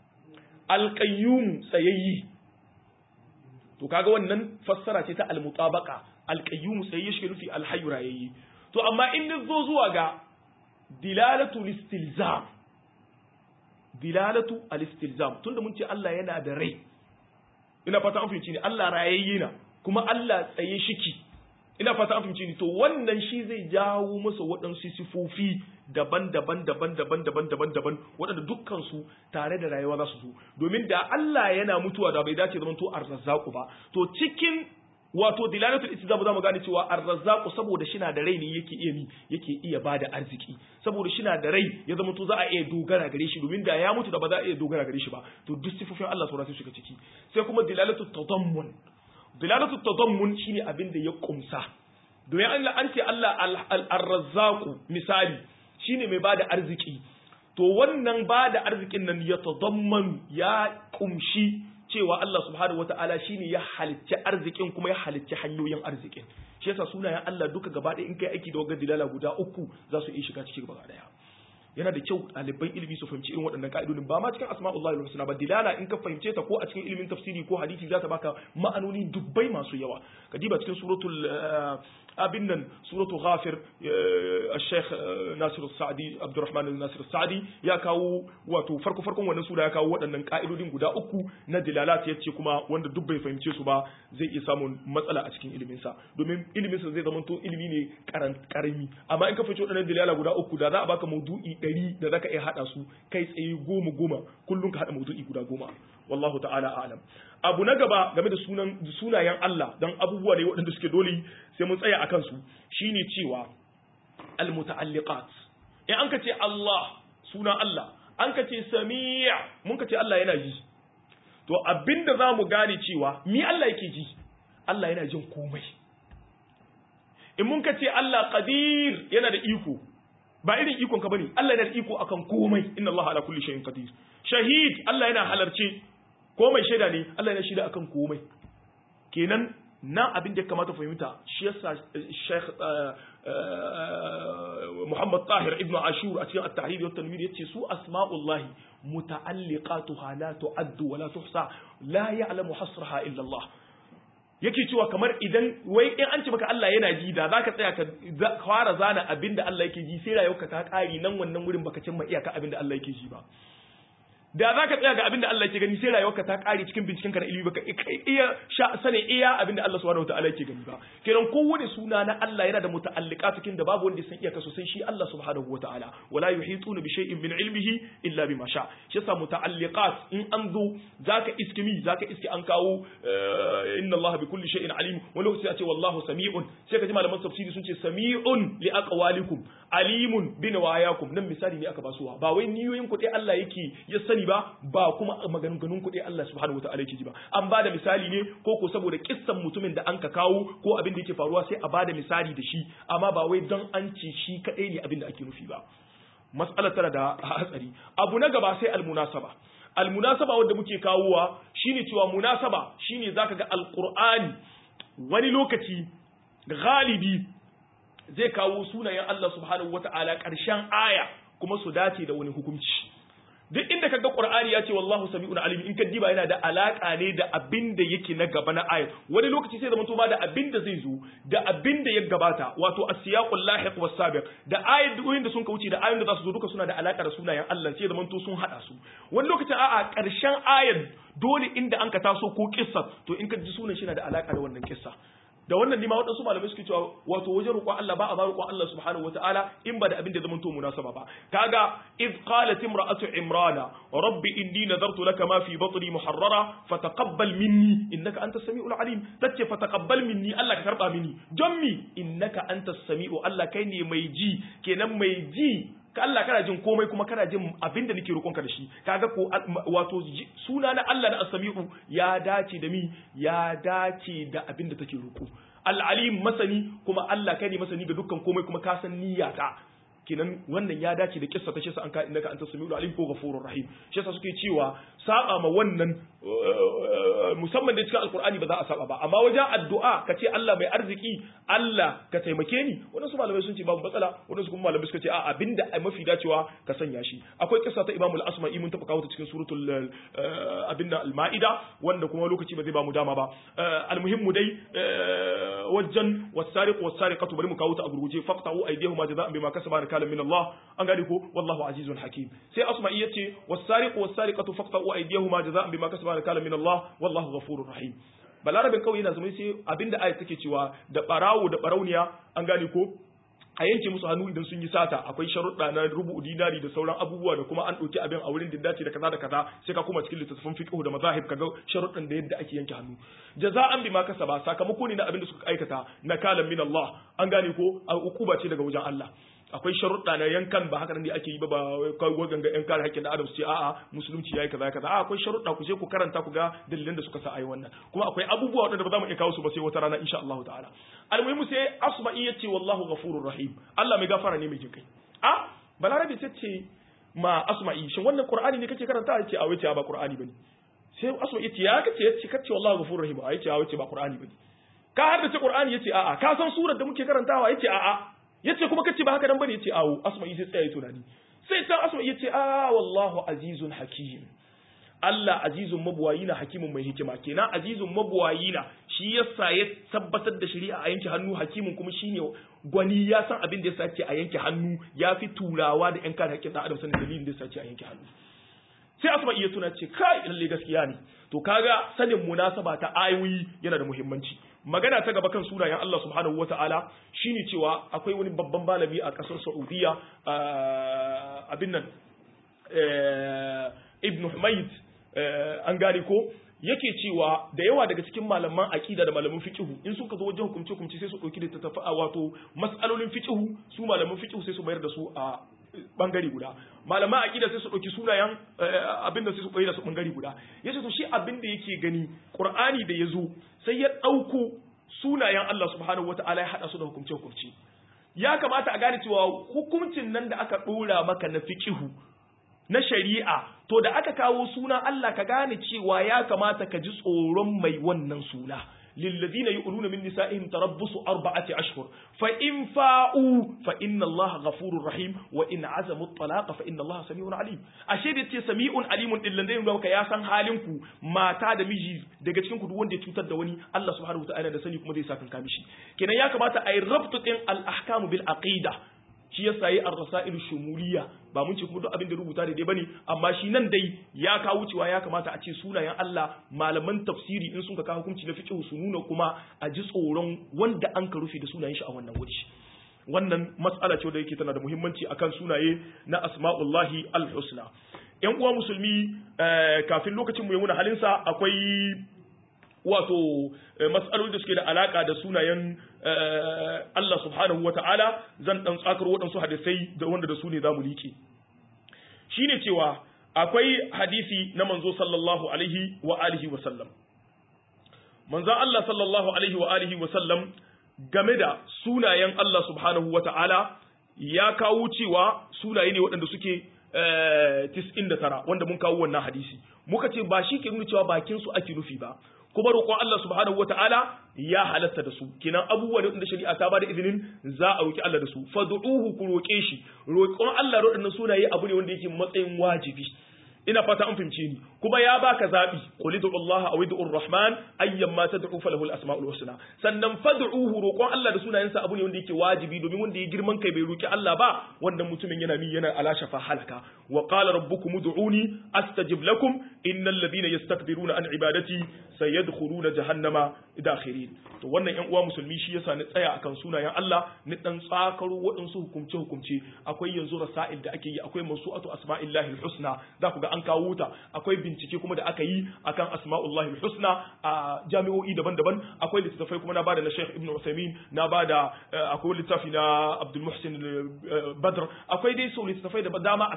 Speaker 1: alqayyum tsayayyi to kaga wannan fassara ce ta almutabaqa alqayyum tsayayyi shi nufi alhayyu rayayyi to amma in zo zuwa ga dilalatul istilzam dilalatu al-istilzam tunda mun ce Allah yana da rai ina fata an fahimci ne Allah rayayye na kuma Allah tsaye shiki ina fata an fahimci ne to wannan shi zai jawo masa waɗansu sifofi daban-daban daban-daban daban-daban daban waɗanda dukkan su tare da rayuwa za su zo domin da Allah yana mutuwa da bai dace zaman to arzazzaqu ba to cikin wato dilalatul istizam za mu gane cewa ar-razzaqu saboda shina da rai ne yake iya mi yake iya bada arziki saboda shina da rai ya zama to za a iya dogara gare shi domin da ya mutu da ba za a iya dogara gare shi ba to duk sifofin Allah sauran su shiga ciki sai kuma dilalatul tadammun dilalatul tadammun shine abin da ya kumsa domin Allah an ce Allah ar-razzaqu misali shine mai bada arziki to wannan bada arzikin nan ya tadamman ya kumshi cewa Allah subhanahu wata'ala shine ya halicci arzikin kuma ya halicci hanyoyin arzikin shi yasa sunayen Allah duka gaba ɗaya in kai aiki da wagar dilala guda uku za su iya shiga cikin gaba ɗaya yana da kyau ɗaliban ilimi su fahimci irin waɗannan ka'idodin ba ma cikin asma'ullahi husna ba dilala in ka fahimce ta ko a cikin ilimin tafsiri ko hadisi za ta baka ma'anoni dubbai masu yawa ka diba cikin suratul abin nan suratul ghafir الشيخ ناصر السعدي عبد الرحمن ناصر السعدي ya kawo wato farko farkon wannan sura ya kawo waɗannan ka'idodin guda uku na dilalat yace kuma wanda duk bai fahimce su ba zai iya samun matsala a cikin ilimin sa domin ilimin sa zai zama to ilimi ne karami amma in ka fahimci waɗannan dilala guda uku da za a baka maudu'i ɗari da zaka iya hada su kai tsaye goma goma kullum ka hada maudu'i guda goma wallahu ta'ala a'lam abu na gaba game da sunan sunayen Allah dan abubuwa ne waɗanda suke dole sai mun tsaya akan su shine cewa almuta'alliqat in an ka ce Allah sunan Allah an ka ce sami' mun ka ce Allah yana ji to abinda za mu gane cewa mi Allah yake ji Allah yana jin komai in mun ka ce Allah qadir yana da iko ba irin ikon ka bane Allah yana da iko akan komai inna Allah ala kulli shay'in qadir shahid Allah yana halarce ko mai shaida ne Allah yana shaida akan komai kenan nan abin da ya kamata fahimta shi yasa Sheikh Muhammad Tahir Ibn Ashur a cikin At-Tahrir wa Tanwir yace su asma'ullahi muta'alliqatuha la tu'addu wa la tuhsa la ya'lamu hasraha illa Allah yake cewa kamar idan wai in an ce maka Allah yana ji da zaka tsaya ka fara zana abinda Allah yake ji sai rayuwarka ta kare nan wannan wurin baka cimma iyaka abinda Allah yake ji ba da za ka tsaya ga abin da Allah ke gani sai rayuwarka ta kare cikin binciken ka na ilimi baka iya sani iya abin da Allah subhanahu wataala yake gani ba kenan kowane suna na Allah yana da muta'alliqa cikin da babu wanda ya san iyaka sosai shi Allah subhanahu wataala wala yuhituna bi shay'in min ilmihi illa bima sha shi yasa muta'alliqat in an zo zaka iskimi zaka iski an kawo inna Allah bi kulli shay'in alim wani lokaci a ce wallahu sami'un sai ka ji malaman tafsiri sun ce sami'un li aqwalikum alimun bi nawayakum nan misali ne aka basuwa ba wai niyoyin ku dai Allah yake ya sani sani ba ba kuma maganganun kuɗi Allah subhanahu wa ta'ala yake ji ba an ba da misali ne ko ko saboda kissan mutumin da an ka kawo ko abin da yake faruwa sai a ba da misali da shi amma ba wai don an ce shi kaɗai ne abin da ake nufi ba mas'alar tana da hatsari abu na gaba sai almunasaba almunasaba wanda muke kawowa shine cewa munasaba shine zaka ga alqur'ani wani lokaci galibi zai kawo sunayen Allah subhanahu wa ta'ala ƙarshen aya kuma su dace da wani hukunci duk inda kaga Qur'ani ya ce wallahu sami'un alim in ka diba yana da alaka ne da abin da yake na gaba na ayat wani lokaci sai zama to ba da abin da zai zo da abin da ya gabata wato as-siyaqul lahiq was sabiq da ayat da sun ka wuce da ayoyin da za su zo duka suna da alaka da sunayen Allah sai zama to sun hada su wani lokacin a'a karshen ayat dole inda an ka taso ko kissa to in ka ji sunan shi na da alaka da wannan kissa da wannan nima waɗansu malamai suke cewa wato wajen roƙon Allah ba a ba roƙon Allah subhanahu wataala in ba da abin da zama to munasaba ba kaga id qalat imra'atu imrana rabbi inni nadartu laka ma fi batni muharrara fataqabbal minni innaka antas samiul alim tace fataqabbal minni Allah ka karba mini don mi innaka antas samiu Allah kai ne mai ji kenan mai ji ka Allah kana jin komai kuma kana jin abin da nake roƙonka da shi kaga ko wato suna na Allah na as-sami'u ya dace da mi ya dace da abin da take roƙo al-alim masani kuma Allah kai ne masani ga dukkan komai kuma ka san niyyata kenan wannan ya dace da kissa ta shi an ka innaka anta samiul alim ko ghafurur rahim shi yasa suke cewa saba ma wannan musamman da cikin alqur'ani ba za a saba ba amma wajen addu'a ka ce Allah mai arziki Allah ka taimake ni wannan su malamai sun ce babu matsala wannan su kuma malamai suka ce a abinda mafi dacewa ka sanya shi akwai kissa ta Imam al-Asma'i mun taba kawo ta cikin suratul abinda al-Ma'ida wanda kuma lokaci ba zai ba mu dama ba almuhimmu dai wajen wasariq wasariqatu bari mu kawo ta a gurguje faqta'u aydihuma jazaa'an bima kasaba nakalan min Allah an gane ko wallahu azizun hakim sai Asma'i yace wasariq wasariqatu faqta'u aydihuma jazaa'an bima kasaba nakalan min Allah wallahu ghafurur rahim balarabin kawai yana zama sai abinda ayat take cewa da barawo da barauniya an gane ko a yanke musu hannu idan sun yi sata akwai sharuɗa na rubu dinari da sauran abubuwa da kuma an ɗauki abin a wurin da dace da kaza da kaza sai ka kuma cikin littattafan fiqh da mazahib kaga sharuɗan da yadda ake yanke hannu jaza'an bima kasaba sakamako ne na abin da suka aikata na kalan min Allah an gane ko a ukuba ce daga wajen Allah akwai sharuɗa na yankan ba haka ne ake yi ba ba kawai ganga yan kare haƙƙin adam su ce a'a musulunci yayi kaza kaza a'a akwai sharuɗa ku je ku karanta ku ga dalilan da suka sa ayi wannan kuma akwai abubuwa waɗanda ba za mu iya kawo su ba sai wata rana insha Allah ta'ala almuhimu sai asma'i yace wallahu ghafurur rahim Allah mai gafara ne mai jinkai a balarabe ta ce ma asma'i shin wannan qur'ani ne kake karanta yace a wace ba qur'ani bane sai asma'i yace ya kace yace kace wallahu ghafurur rahim a yace a wace ba qur'ani bane ka har da ce qur'ani yace a'a ka san surar da muke karantawa yace a'a yace kuma kace ba haka dan bane yace awo asma'i sai tsaya tunani sai ta asma'i yace a wallahu azizun hakim Allah azizun mabuwayi na hakimin mai hikima kenan azizun mabuwayi na shi yasa ya tabbatar da shari'a a yanke hannu hakimin kuma shine gwani ya san abin da yasa ce a yanke hannu ya fi turawa da yan kare hakkin dan adam sanin dalilin da yasa ce a yanke hannu sai asma iya tuna ce kai lalle gaskiya ne to kaga sanin munasaba ta ayoyi yana da muhimmanci magana ta gaba kan sunayen Allah subhanahu wata'ala shine cewa akwai wani babban malami a kasar Saudiya abin nan Ibn Humayd an gane ko yake cewa da yawa daga cikin malaman aqida da malaman fiqhu in suka zo wajen hukunci hukunci sai su dauki da tafa'a wato mas'alolin fiqhu su malaman fiqhu sai su bayar da su a bangare guda malaman aqida sai su dauki sunayen abin da sai su koyi da su bangare guda yace to shi abin da yake gani qur'ani da yazo sai ya dauko sunayen Allah subhanahu wataala ya hada su da hukunci hukunci ya kamata a gane cewa hukuncin nan da aka dora maka na fiqhu na shari'a to da aka kawo suna Allah ka gane cewa ya kamata ka ji tsoron mai wannan suna للذين يؤلون من نسائهم تربص أربعة أشهر فإن فاءوا فإن الله غفور رحيم وإن عزموا الطلاق فإن الله سميع عليم أشهد يتي سميع عليم إلا ندين لو يا san halinku mata da miji daga cikin ku duk wanda ya cutar da wani Allah subhanahu wataala da sani kuma zai saka kamishi kenan ya kamata a yi rabtu din al ahkamu bil aqida shi yasa yi ar-rasail shumuliya ba mun ce kuma duk abin da rubuta da dai bane amma shi nan dai ya kawo cewa ya kamata a ce sunayen Allah malaman tafsiri in sun ka kawo hukunci na fiqh su nuna kuma a ji tsoron wanda an ka rufe da sunayen shi a wannan wuri wannan mas'ala ce da yake tana da muhimmanci akan sunaye na asma'ullahi al-husna yan uwa musulmi kafin lokacin mu ya muna halinsa akwai wato matsaloli da suke da alaka da sunayen Allah subhanahu wa ta'ala zan dan tsakar waɗansu hadisai da wanda da su ne za mu liƙe shi ne cewa akwai hadisi na manzo sallallahu alaihi wa alihi wa sallam manzon Allah sallallahu alaihi wa alihi wa sallam game da sunayen Allah subhanahu wa ta'ala ya kawo cewa sunaye ne waɗanda suke 99 wanda mun kawo wannan hadisi muka ce ba shi ke nuna cewa bakin su ake nufi ba kuma roƙon Allah subhanahu wata'ala ya halatta da su kenan abubuwa da shari'a ta bada izinin za a roƙi Allah da su fad'uhu ku roƙe shi roƙon Allah roɗin sunaye abu ne wanda yake matsayin wajibi ina fata an fahimce ni kuma ya baka zabi qul ud'u Allah aw ud'u ar-rahman ayyan ma tad'u falahu al-asma'ul husna sannan fad'uhu roƙon Allah da sunayensa abu ne wanda yake wajibi domin wanda ya girman kai bai roki Allah ba wannan mutumin yana mi yana ala shafa halaka wa qala rabbukum ud'uni astajib lakum innal ladhina yastakbiruna an ibadati sayadkhuluna jahannama dakhirin to wannan yan uwa musulmi shi yasa ni tsaya akan sunayen Allah ni dan tsakaro waɗansu hukumce hukumce akwai yanzu rasail da ake yi akwai masu'atu asma'illahi al-husna za ku ga an kawo ta akwai bincike kuma da aka yi akan asma'ullahi husna a jami'o'i daban-daban akwai littattafai kuma na bada na Sheikh Ibn Uthaymeen na bada akwai littafi na Abdul Muhsin Badr akwai dai so littattafai da dama akan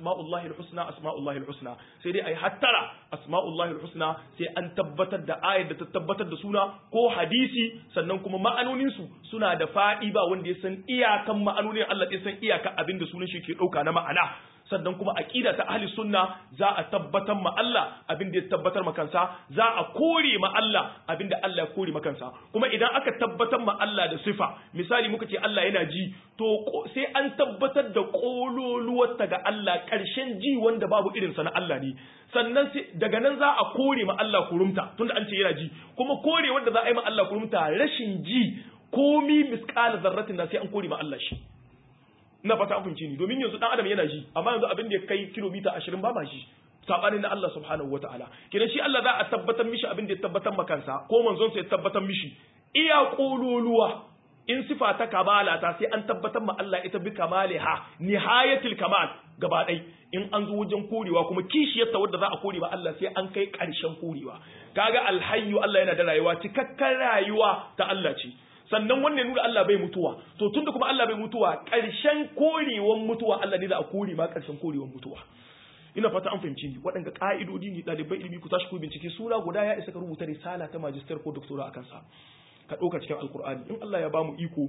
Speaker 1: asma'ullahi husna asma'ullahi husna sai dai ai hattara asma'ullahi husna sai an tabbatar da ayar da ta tabbatar da suna ko hadisi sannan kuma ma'anonin su suna da fadi ba wanda ya san iyakan ma'anonin Allah ya san iyakan abin da sunan shi ke dauka na ma'ana sannan kuma aqida ta ahli sunna za a tabbatar ma Allah abin da ya tabbatar ma kansa za a kore ma Allah abin da Allah ya kore ma kansa kuma idan aka tabbatar ma Allah da sifa misali muka ce Allah yana ji to sai an tabbatar da kololuwar ta ga Allah karshen ji wanda babu irin sa na Allah ne sannan daga nan za a kore ma Allah kurumta tunda an ce yana ji kuma kore wanda za a yi ma Allah kurumta rashin ji komi misqala zarratin da sai an kore ma Allah shi ina fata an ni domin yanzu dan adam yana ji amma yanzu abin da ya kai kilomita 20 ba ma shi sabanin na Allah subhanahu wataala kidan shi Allah za a tabbatar mishi abin da ya tabbatar makansa ko manzon sa ya tabbatar mishi iya kololuwa in sifa ta kamala ta sai an tabbatar ma Allah ita bi kamaliha nihayatul kamal gaba ɗai in an zo wajen korewa kuma kishiyarta wadda za a kore ba Allah sai an kai ƙarshen korewa kaga alhayyu Allah yana da rayuwa cikakken rayuwa ta Allah ce sannan wannan nuna Allah bai mutuwa to tunda kuma Allah bai mutuwa ƙarshen korewan mutuwa Allah ne za a kore ma ƙarshen korewan mutuwa ina fata an fahimci ni waɗanda ƙa'idodi ne ɗaliban ilimi ku tashi ku bincike sura guda ya isa ka rubuta risala ta majistar ko doktora akan sa ka ɗauka cikin alkur'ani in Allah ya bamu iko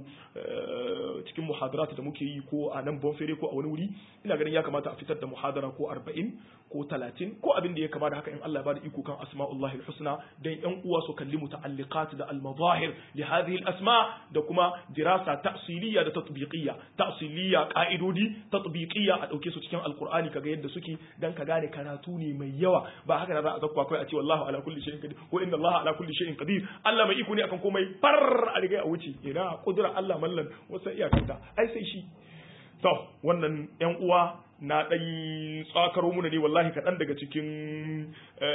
Speaker 1: cikin muhadarat da muke yi ko a nan bonfere ko a wani wuri ina ganin ya kamata a fitar da muhadara ko arba'in ko talatin ko abin da ya kama da haka in Allah ya bada iko kan asma'ullahi husna dan yan uwa su kalli muta'alliqat da al-mazahir li hadhihi al-asma da kuma dirasa ta'siliyya da tatbiqiyya ta'siliyya qa'idodi tatbiqiyya a dauke su cikin alkur'ani kaga yadda suke dan ka gane karatu ne mai yawa ba haka da za a zakwa kai a ce wallahu ala kulli shay'in qadir ko inna Allah ala kulli shay'in qadir Allah mai iko ne akan komai far a riga a wuce ina kudura Allah mallan wasu iyakanta ai sai shi to wannan yan uwa na dan tsakaro muna ne wallahi kaɗan daga cikin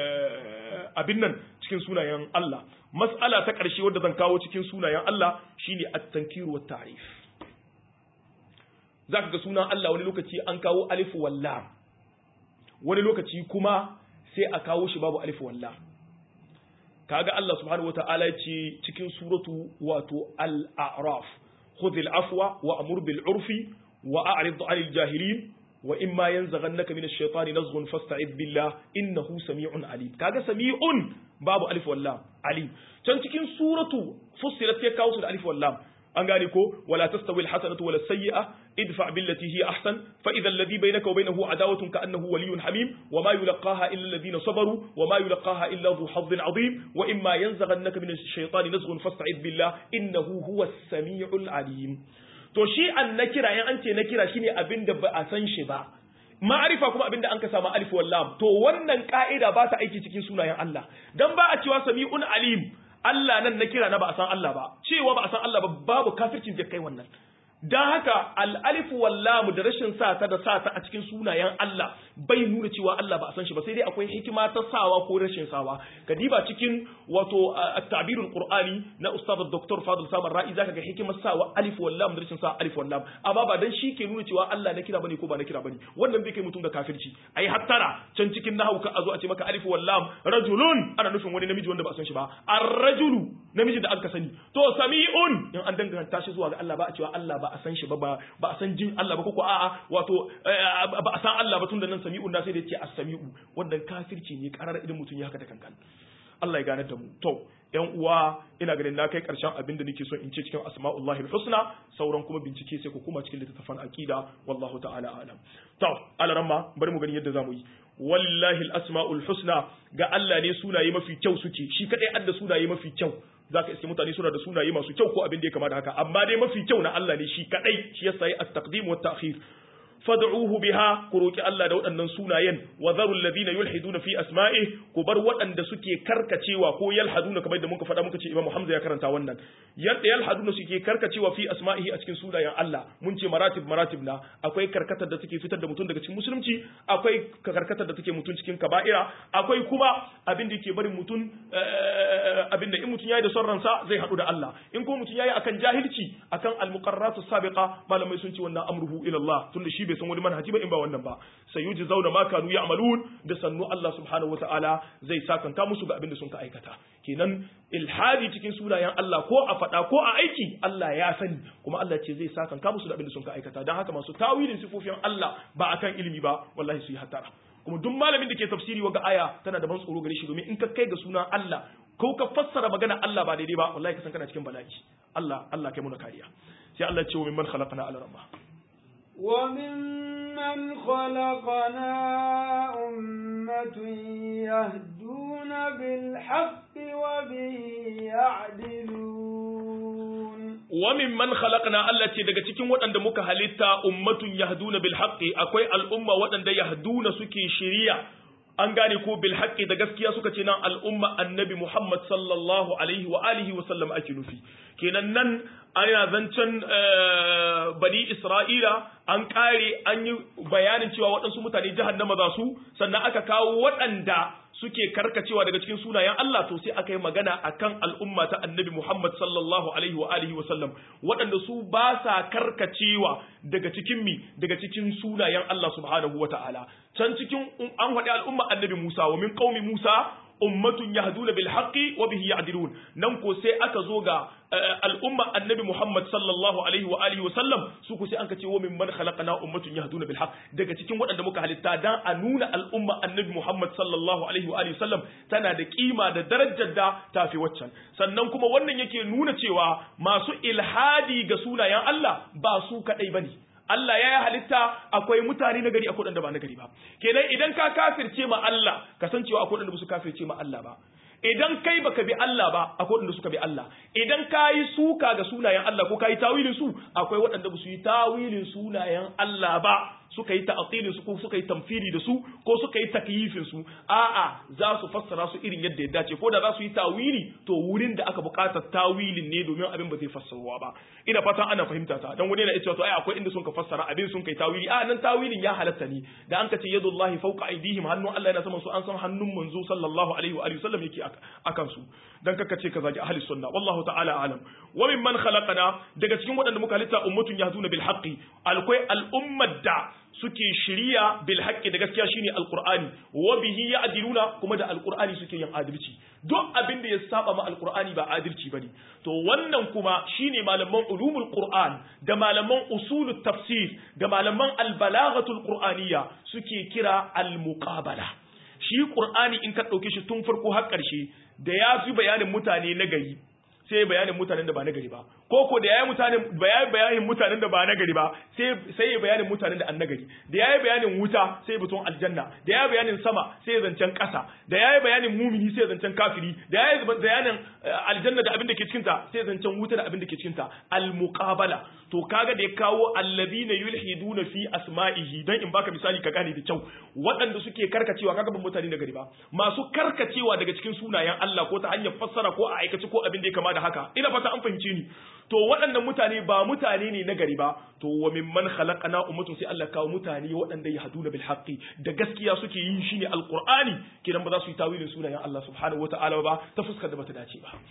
Speaker 1: abin nan cikin sunayen Allah mas'ala ta ƙarshe wadda zan kawo cikin sunayen Allah shine at-tankir wa ta'rif zaka ga sunan Allah wani lokaci an kawo alif wallam wani lokaci kuma sai a kawo shi babu alif wallam kaga Allah subhanahu wata'ala ce cikin suratu wato al-a'raf khudhil afwa wa amur bil urfi wa a'rid 'anil jahilin wa imma yanzaghannaka minash shaitani nazghun fasta'id billah innahu sami'un alim kaga sami'un babu alif wallam alim can cikin suratu fussilat sai kawo su da alif wallam an gane ko wala tastawi alhasanatu wala sayyi'a idfa billati hiya ahsan fa idha alladhi bainaka wa bainahu adawatun ka'annahu waliyyun hamim wa ma yulqaha illa alladhina sabaru wa ma yulqaha illa dhu hazzin 'azim wa imma yanzaghannaka min ash-shaytani nazghun fasta'id billah innahu huwa as-sami'ul 'alim to shi an nakira in an ce nakira shine abinda ba a san shi ba ma'arifa kuma abinda an ka samu alif wal lam to wannan ka'ida ba ta aiki cikin sunayen Allah dan ba a cewa sami'un alim Allah nan na kira na ba a san Allah ba cewa ba a san Allah ba babu kafircin da kai wannan dan haka al-alif wal da rashin sa ta da sa ta a cikin sunayen Allah bai nuna cewa Allah ba a san shi ba sai dai akwai hikima ta sawa ko rashin sawa kadiba cikin wato at-ta'birul qur'ani na ustad dr fadil samar ra'i zaka ga hikimar sawa alif wal lam da rashin sa alif wal lam amma ba dan shi ke nuna cewa Allah na kira bane ko ba na kira bane wannan bai kai mutum ga kafirci ai hattara can cikin nahwu ka azo a ce maka alif wal lam rajulun ana nufin wani namiji wanda ba a san shi ba ar-rajulu namiji da aka sani to sami'un in an danganta shi zuwa ga Allah ba a cewa Allah ba a san shi ba ba a san jin Allah ba ko a'a wato ba a san Allah ba tunda nan sami'un da sai da ce as-sami'u wannan kafirci ne karar idan mutum ya haka da kankan Allah ya gane da mu to yan uwa ina ganin na kai karshen abin da nake so in ce cikin asma'ullahi husna sauran kuma bincike sai ku kuma cikin littattafan aqida wallahu ta'ala alam to alaramma bari mu gani yadda zamu yi wallahi al-asma'ul husna ga Allah ne sunaye mafi kyau suke shi kadai adda sunaye mafi kyau zaka iske mutane suna da sunaye masu kyau ko abin da ya kama da haka amma dai mafi kyau na Allah ne shi kadai shi yasa yi at-taqdim wa at-ta'khir fad'uhu biha ku roki Allah da waɗannan sunayen wa dharu alladhina yulhiduna fi asma'i ku bar waɗanda suke karkacewa ko yalhaduna kamar da muka faɗa muka ce Imam Hamza ya karanta wannan yadda yalhaduna suke karkacewa fi asma'ihi a cikin sunayen Allah mun ce maratib maratib na akwai karkatar da take fitar da mutum daga cikin musulunci akwai karkatar da take mutum cikin kaba'ira akwai kuma abin da yake barin mutum abin da in mutum yayi da son ransa zai haɗu da Allah in ko mutum yayi akan jahilci akan al-muqarratu sabiqa malamai sun ce wannan amruhu ila Allah tunda shi bai san wani manhaji ba in ba wannan ba sayuji zauna ma kanu ya'malun da sannu Allah subhanahu wataala zai sakanta musu ga abin da sun ka aikata kenan ilhadi cikin sunayen Allah ko a faɗa ko a aiki Allah ya sani kuma Allah ce zai sakanta musu da abin da sun ka aikata dan haka masu tawilin sifofin Allah ba akan ilimi ba wallahi su yi hatara kuma duk malamin da ke tafsiri waga aya tana da ban tsoro gare shi domin in ka kai ga sunan Allah ko ka fassara magana Allah ba daidai ba wallahi ka san kana cikin bala'i Allah Allah kai muna kariya sai Allah ce wa mimman khalaqna ala rabba
Speaker 2: wa mimman khalaqna ummatun yahduna bil haqqi wa bihi ya'dilun
Speaker 1: wa mimman khalaqna Allah ce daga cikin waɗanda muka halitta ummatun yahduna bil haqqi akwai al'umma waɗanda yahduna suke shiriya an gane ko bil haqqi da gaskiya suka ce nan al'umma annabi Muhammad sallallahu alaihi wa alihi wa sallam ake nufi kenan nan ana zancen bani Isra'ila an kare an yi bayanin cewa waɗansu mutane jahannama za su sannan aka kawo waɗanda suke karkacewa daga cikin sunayen Allah to sai aka yi magana akan al'umma ta annabi Muhammad sallallahu alaihi wa alihi wa sallam waɗanda su ba sa karkacewa daga cikin mi daga cikin sunayen Allah subhanahu wa ta'ala can cikin an faɗi al'umma annabi Musa wa min qaumi Musa ummatun yahduna bil haqqi wa bihi ya'dilun nan ko sai aka zo ga al'umma annabi Muhammad sallallahu alaihi wa alihi wa sallam su ku sai an ce wa min man khalaqna ummatun yahduna bil haqq daga cikin waɗanda muka halitta dan a nuna al'umma annabi Muhammad sallallahu alaihi wa alihi wa sallam tana da kima da darajar da tafi waccan sannan kuma wannan yake nuna cewa masu ilhadi ga sunayen Allah ba su kadai bane Allah ya yi halitta akwai mutane na gari akwai waɗanda ba na gari ba kenan idan ka kafirce ma Allah kasancewa akwai waɗanda ba su kafirce ma Allah ba idan kai baka bi Allah ba akwai waɗanda suka bi Allah idan ka yi suka ga sunayen Allah ko ka yi tawilin su akwai waɗanda ba su yi tawilin sunayen Allah ba suka yi ta'atilin su ko suka yi tamfiri da su ko suka yi takyifin su a'a za su fassara su irin yadda ya dace ko da za su yi tawili to wurin da aka buƙatar tawilin ne domin abin ba zai fassarwa ba ina fatan ana fahimta ta dan wani yana cewa to ai akwai inda sun ka fassara abin sun kai tawili a nan tawilin ya halatta ne da an ka ce yadullahi fawqa aydihim hannun Allah yana saman su an san hannun manzo sallallahu alaihi wa alihi wasallam yake akan su dan kaka ce ka zagi ahli sunna wallahu ta'ala alam wa mimman khalaqana daga cikin waɗanda muka halitta ummatun yahduna bil haqqi alkwai al'ummar da suke shiriya bil haqqi da gaskiya shine alqur'ani wa bihi ya'diluna kuma da alqur'ani suke yin adalci duk abin da ya saba ma alqur'ani ba adalci bane to wannan kuma shine malaman ulumul qur'an da malaman usulut tafsir da malaman albalaghatul qur'aniyya suke kira almuqabala shi qur'ani in ka dauke shi tun farko har karshe da ya fi bayanin mutane na gari sai bayanin mutanen da ba na gari ba ko ko da yayi mutanen bayanin bayanin mutanen da ba na gari ba sai sai bayanin mutanen da annagari da yayi bayanin wuta sai buton aljanna da yayi bayanin sama sai zancen kasa da yayi bayanin mumini sai zancen kafiri da yayi bayanin aljanna da abin da ke cikin ta sai zancen wuta da abin da ke cikin ta al muqabala to kaga da ya kawo alladhina yulhiduna fi asma'ihi dan in baka misali ka gane da kyau waɗanda suke karkacewa kaga ban mutane na gari ba masu karkacewa daga cikin sunayen Allah ko ta hanyar fassara ko a aikace ko abin da ya kama da haka ina fata an fahimce ni to waɗannan mutane ba mutane ne na gari ba to wa mimman khalaqana ummatun sai Allah kawo mutane waɗanda ya haduna bil haqqi da gaskiya suke yin shine alqur'ani kidan ba za su yi tawilin sunayen Allah subhanahu wataala ba ta fuskar da bata dace ba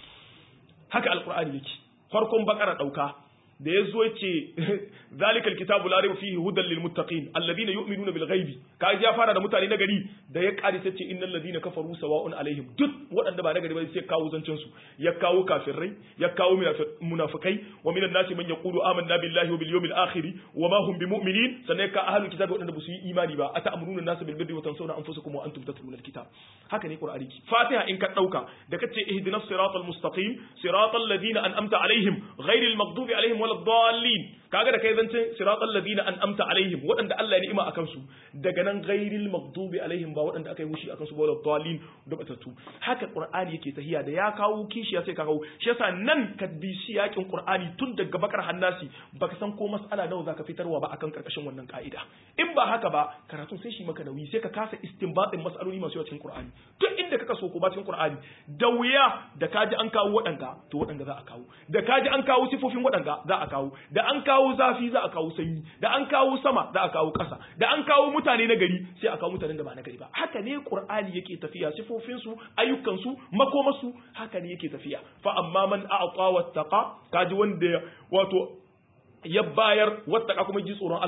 Speaker 1: haka alqur'ani yake farkon bakara dauka da ya zo ce zalikal kitabu la rayba fihi hudan lil muttaqin alladhina yu'minuna bil ghaibi ka ya fara da mutane na gari da ya kare sai ce innal ladina kafaru sawa'un alaihim duk waɗanda ba na gari ba sai kawo zancen su ya kawo kafirai ya kawo munafikai wa minan nasi man yaqulu amanna billahi wa bil yawmil akhir wa ma hum bimu'minin sannan ka ahlul kitabi waɗanda ba su yi imani ba ata'muruna nasa bil birri wa tansawna anfusakum wa antum tatluna al kitab haka ne qur'ani ki fatiha in ka dauka da kace ihdinas siratal mustaqim siratal ladina an'amta alaihim ghairil maghdubi alaihim wala dallin kaga da kai zancen siratal ladina an'amta alaihim waɗanda Allah ya ni'ima akan su daga nan ghairil maghdubi alaihim ba waɗanda aka yi mushi akan su ba wala dallin da batatu haka qur'ani yake tahiya da ya kawo kishiya sai ka kawo shi yasa nan ka bi shi yakin qur'ani tun daga bakar hannasi baka san ko mas'ala nawa zaka fitarwa ba akan karkashin wannan ka'ida in ba haka ba karatun sai shi maka nauyi sai ka kasa istinbatin mas'aloli masu yawa cikin qur'ani duk inda kaka so ko ba cikin qur'ani da wuya da kaji an kawo waɗanda to waɗanda za a kawo da kaji an kawo sifofin waɗanda za a kawo da an kawo zafi za a kawo sanyi da an kawo sama za a kawo ƙasa da an kawo mutane na gari sai a kawo mutanen da ba na gari ba haka ne qur'ani yake tafiya sifofin su ayyukan su makoma su haka ne yake tafiya fa amma man a'ta wattaqa kaji wanda wato ya bayar wattaka kuma ji tsoron Allah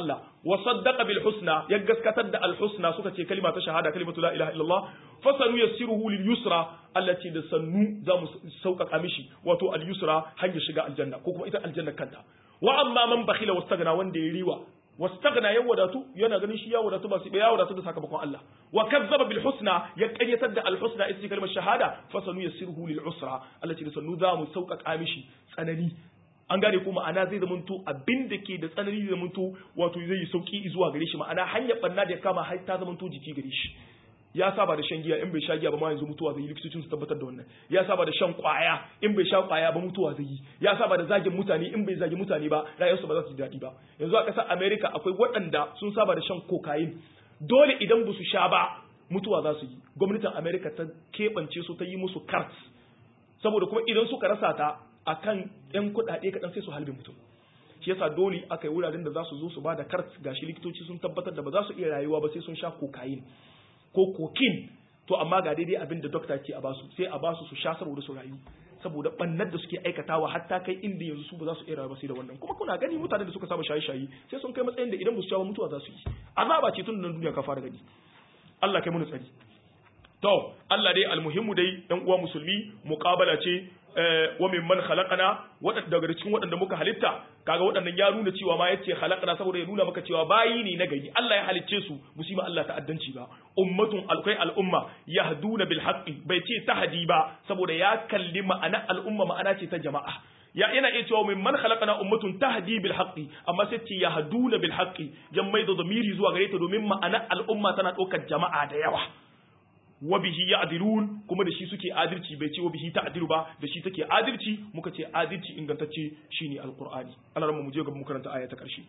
Speaker 1: wa saddaqa bil husna ya gaskatar da al husna suka ce kalima ta shahada kalimatu la ilaha illallah fasanu yassiruhu lil yusra allati da sannu za mu sauƙaƙa mishi wato al yusra hanyar shiga aljanna ko kuma ita aljanna kanta wa amma man bakhila wastagna wanda ya riwa wastagna ya wadatu yana ganin shi ya wadatu ba sai ya wadatu da sakamakon Allah wa kazzaba bil husna ya ƙaryatar da al husna ita kalmar shahada fasanu yassiruhu lil usra allati da sannu za mu sauƙaƙa mishi tsanani an gane ko ma'ana zai zamanto abin da ke da tsanani zai zamanto wato zai yi sauki zuwa gare shi ma'ana hanyar banna da ya kama har ta zamanto jiki gare shi ya saba da shan giya in bai sha giya ba ma yanzu mutuwa zai yi likitocin su tabbatar da wannan ya saba da shan kwaya in bai sha kwaya ba mutuwa zai yi ya saba da zagin mutane in bai zagi mutane ba rayuwarsu ba za su ji daɗi ba yanzu a ƙasar America akwai waɗanda sun saba da shan cocaine dole idan ba su sha ba mutuwa za su yi gwamnatin America ta keɓance su ta yi musu cards saboda kuma idan suka rasa ta akan yan kuɗaɗe kaɗan sai su halbe mutum shi yasa dole aka yi wuraren da za su zo su ba da kart gashi likitoci sun tabbatar da ba za su iya rayuwa ba sai sun sha cocaine ko kokin to amma ga daidai abin da dokta ce a basu sai a basu su sha saboda su rayu saboda bannar da suke aikatawa hatta kai inda yanzu su ba za su iya rayuwa sai da wannan kuma kuna gani mutanen da suka saba shaye-shaye sai sun kai matsayin da idan ba su sha ba mutuwa za su yi azaba ce tun nan duniya ka fara gani Allah kai mu tsari to Allah dai almuhimmu dai ɗan uwa musulmi muqabala ce wa min man khalaqana wadanda daga cikin wadanda muka halitta kaga wadannan ya nuna cewa ma yace khalaqana saboda ya nuna maka cewa bayi ne na gari Allah ya halicce su musima Allah ta'addanci ba ummatun alkai al'umma yahduna bil haqqi bai ce tahdi ba saboda ya kalli ma'ana al'umma ma'ana ce ta jama'a ya yana iya cewa min man khalaqana ummatun tahdi bil haqqi amma sai ce yahduna bil haqqi yan mai da zamiri zuwa gare ta domin ma'ana al'umma tana ɗaukar jama'a da yawa wa bihi ya'dilun kuma da shi suke adalci bai ce wa bihi ta'dilu ba da shi take adalci muka ce adalci ingantacce shine alqur'ani Allah mu je ga mu karanta aya ta karshe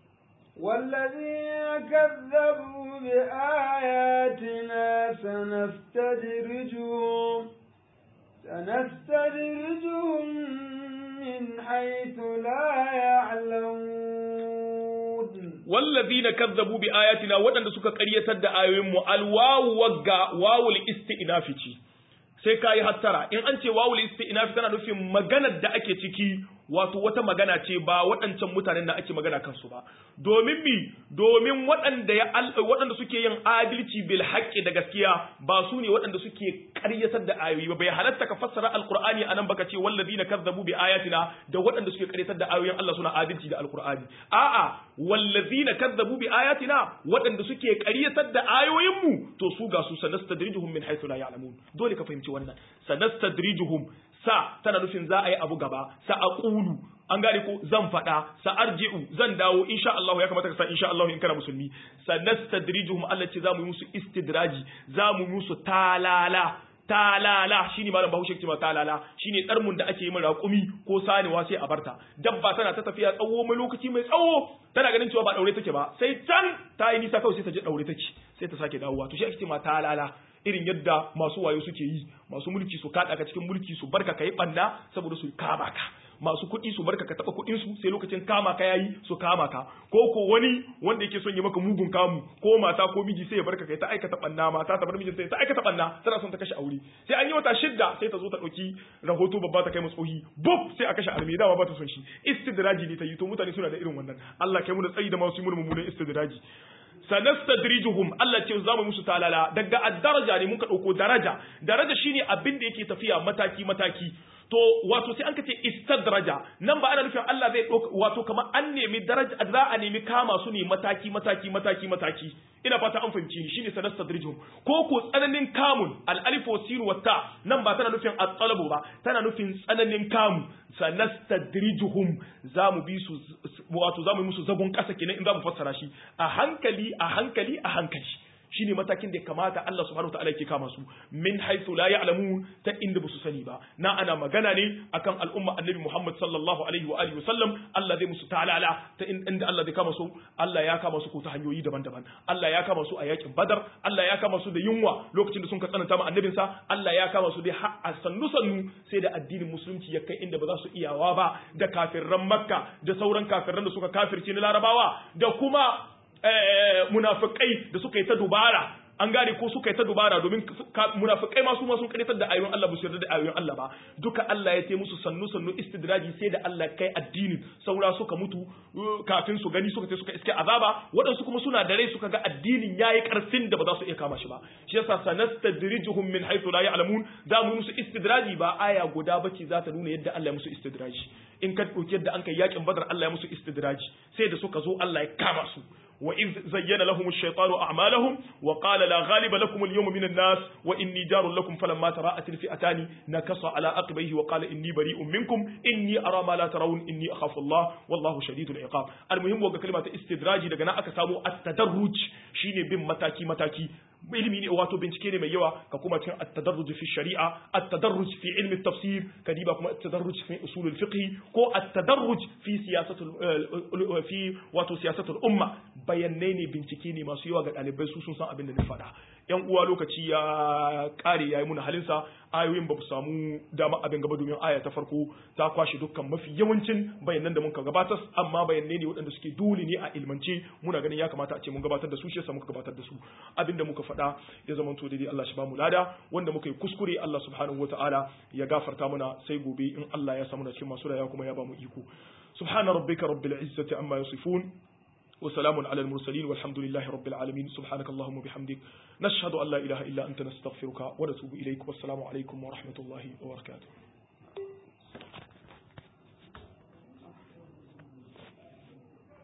Speaker 2: والذين كذبوا بآياتنا سنستدرجهم سنستدرجهم من حيث لا يعلمون
Speaker 1: والذين كذبوا بآياتنا waɗanda suka ƙaryatar da ayoyin mu alwawu wagga wawul isti'nafi ce sai kai hattara in an ce wawul isti'nafi tana nufin maganar da ake ciki wato wata magana ce ba waɗancan mutanen da ake magana kansu ba domin mi domin waɗanda ya waɗanda suke yin adalci bil haqqi da gaskiya ba su ne waɗanda suke ƙaryatar da ayoyi ba bai halatta ka fassara alqur'ani anan baka ce wallazina kazzabu bi ayatina da waɗanda suke ƙaryatar da ayoyin Allah suna adalci da alqur'ani a'a wallazina kazzabu bi ayatina waɗanda suke ƙaryatar da ayoyin mu to su ga su sanastadrijuhum min haythu la ya'lamun dole ka fahimci wannan sanastadrijuhum sa tana nufin za a yi abu gaba sa a ƙulu an gane ko zan faɗa sa arji'u zan dawo insha Allah ya kamata ka san insha Allah in kana musulmi sa nastadrijuhum Allah ce za mu yi musu istidraji za mu yi musu talala talala shine malam Bahaushe ce ma talala shine tsarmun da ake yi min raƙumi ko sanewa sai a barta dabba tana ta tafiya tsawo mai lokaci mai tsawo tana ganin cewa ba daure take ba sai can ta yi nisa kawai sai ta je daure take sai ta sake dawowa to shi ake ce ma talala irin yadda masu wayo suke yi masu mulki su kaɗa ka cikin mulki su barka kai ɓanna saboda su kama ka masu kuɗi su barka ka taɓa kuɗin su sai lokacin kama ka yayi su kama ka ko ko wani wanda yake son ya maka mugun kamu ko mata ko miji sai ya barka kai ta aikata ɓanna mata ta bar mijin sai ta aikata ɓanna tana son ta kashe aure sai an yi wata shidda sai ta zo ta ɗauki rahoto babba ta kai matsohi buf sai a kashe arme dama ba ta son shi istidraji ne ta yi to mutane suna da irin wannan Allah kai mu da tsayi da masu yi mu mummunan istidraji sanastadrijuhum Allah ce za mu musu talala daga ad-daraja ne muka dauko daraja daraja shine abin da yake tafiya mataki mataki to wato sai an kace istadraja nan ba ana nufin Allah zai dauka wato kamar an nemi daraja za a nemi kama su ne mataki mataki mataki mataki ina fata an fahimci ni shine sanastadrijuhum ko ko tsananin kamun al-alif wa sin wa ta nan ba tana nufin at-talabu ba tana nufin tsananin kamu sanastadrijuhum zamu bi su wato zamu yi musu zagon kasa kenan in zamu fassara shi a hankali a hankali a hankali shine matakin da kamata Allah subhanahu wataala yake kama su min haythu la ya'lamun ta inda basu sani ba na ana magana ne akan al'umma annabi Muhammad sallallahu alaihi wa alihi wasallam Allah zai musu talala ta inda Allah zai kama su Allah ya kama su ko ta hanyoyi daban-daban Allah ya kama su a yakin Badar Allah ya kama su da yunwa lokacin da sun ka tsananta ma annabinsa Allah ya kama su da a sannu sannu sai da addinin musulunci ya kai inda ba za su iyawa ba da kafirran Makka da sauran kafirran da suka kafirce na Larabawa da kuma munafikai da suka yi ta dubara an gane ko suka yi ta dubara domin munafikai ma su ma sun karitar da ayoyin Allah ba su yarda da ayoyin Allah ba duka Allah ya ce musu sannu sannu istidraji sai da Allah kai addinin saura suka mutu kafin su gani suka ce suka iske azaba waɗansu kuma suna da rai suka ga addinin yayi karfin da ba za su iya kama shi ba shi yasa sanastadrijuhum min haythu la ya'lamun za mu musu istidraji ba aya guda bace za ta nuna yadda Allah ya musu istidraji in ka dauki yadda an kai yakin badar Allah ya musu istidraji sai da suka zo Allah ya kama su وإذ زين لهم الشيطان أعمالهم وقال لا غالب لكم اليوم من الناس وإني جار لكم فلما تراءت الفئتان نكص على عقبيه وقال إني بريء منكم إني أرى ما لا ترون إني أخاف الله والله شديد العقاب المهم وقع كلمة استدراج daga aka samu at-tadarruj shine bin mataki mataki ilimi ne wato bincike ne mai yawa ka kuma cikin at-tadarruj fi shari'a at-tadarruj fi ilmi tafsir kadiba kuma at-tadarruj fi usul al-fiqh ko at-tadarruj fi siyasatul fi wato siyasatul umma bayanai ne bincike ne masu yawa ga ɗalibai su sun san abin da na faɗa yan uwa lokaci ya ƙare ya yi muna halinsa ayoyin ba su samu dama abin gaba domin aya ta farko ta kwashe dukkan mafi yawancin bayanan da muka gabatar amma bayanai ne waɗanda suke dole ne a ilmance muna ganin ya kamata a ce mun gabatar da su shi yasa muka gabatar da su abin da muka faɗa ya zama to daidai Allah shi ba mu lada wanda muka yi kuskure Allah subhanahu wataala ya gafarta mana sai gobe in Allah ya samu na cikin masu raya kuma ya ba mu iko subhana rabbika rabbil izzati amma yasifun وسلام على المرسلين والحمد لله رب العالمين سبحانك اللهم وبحمدك نشهد أن لا إله إلا أنت نستغفرك ونتوب إليك والسلام عليكم ورحمة الله وبركاته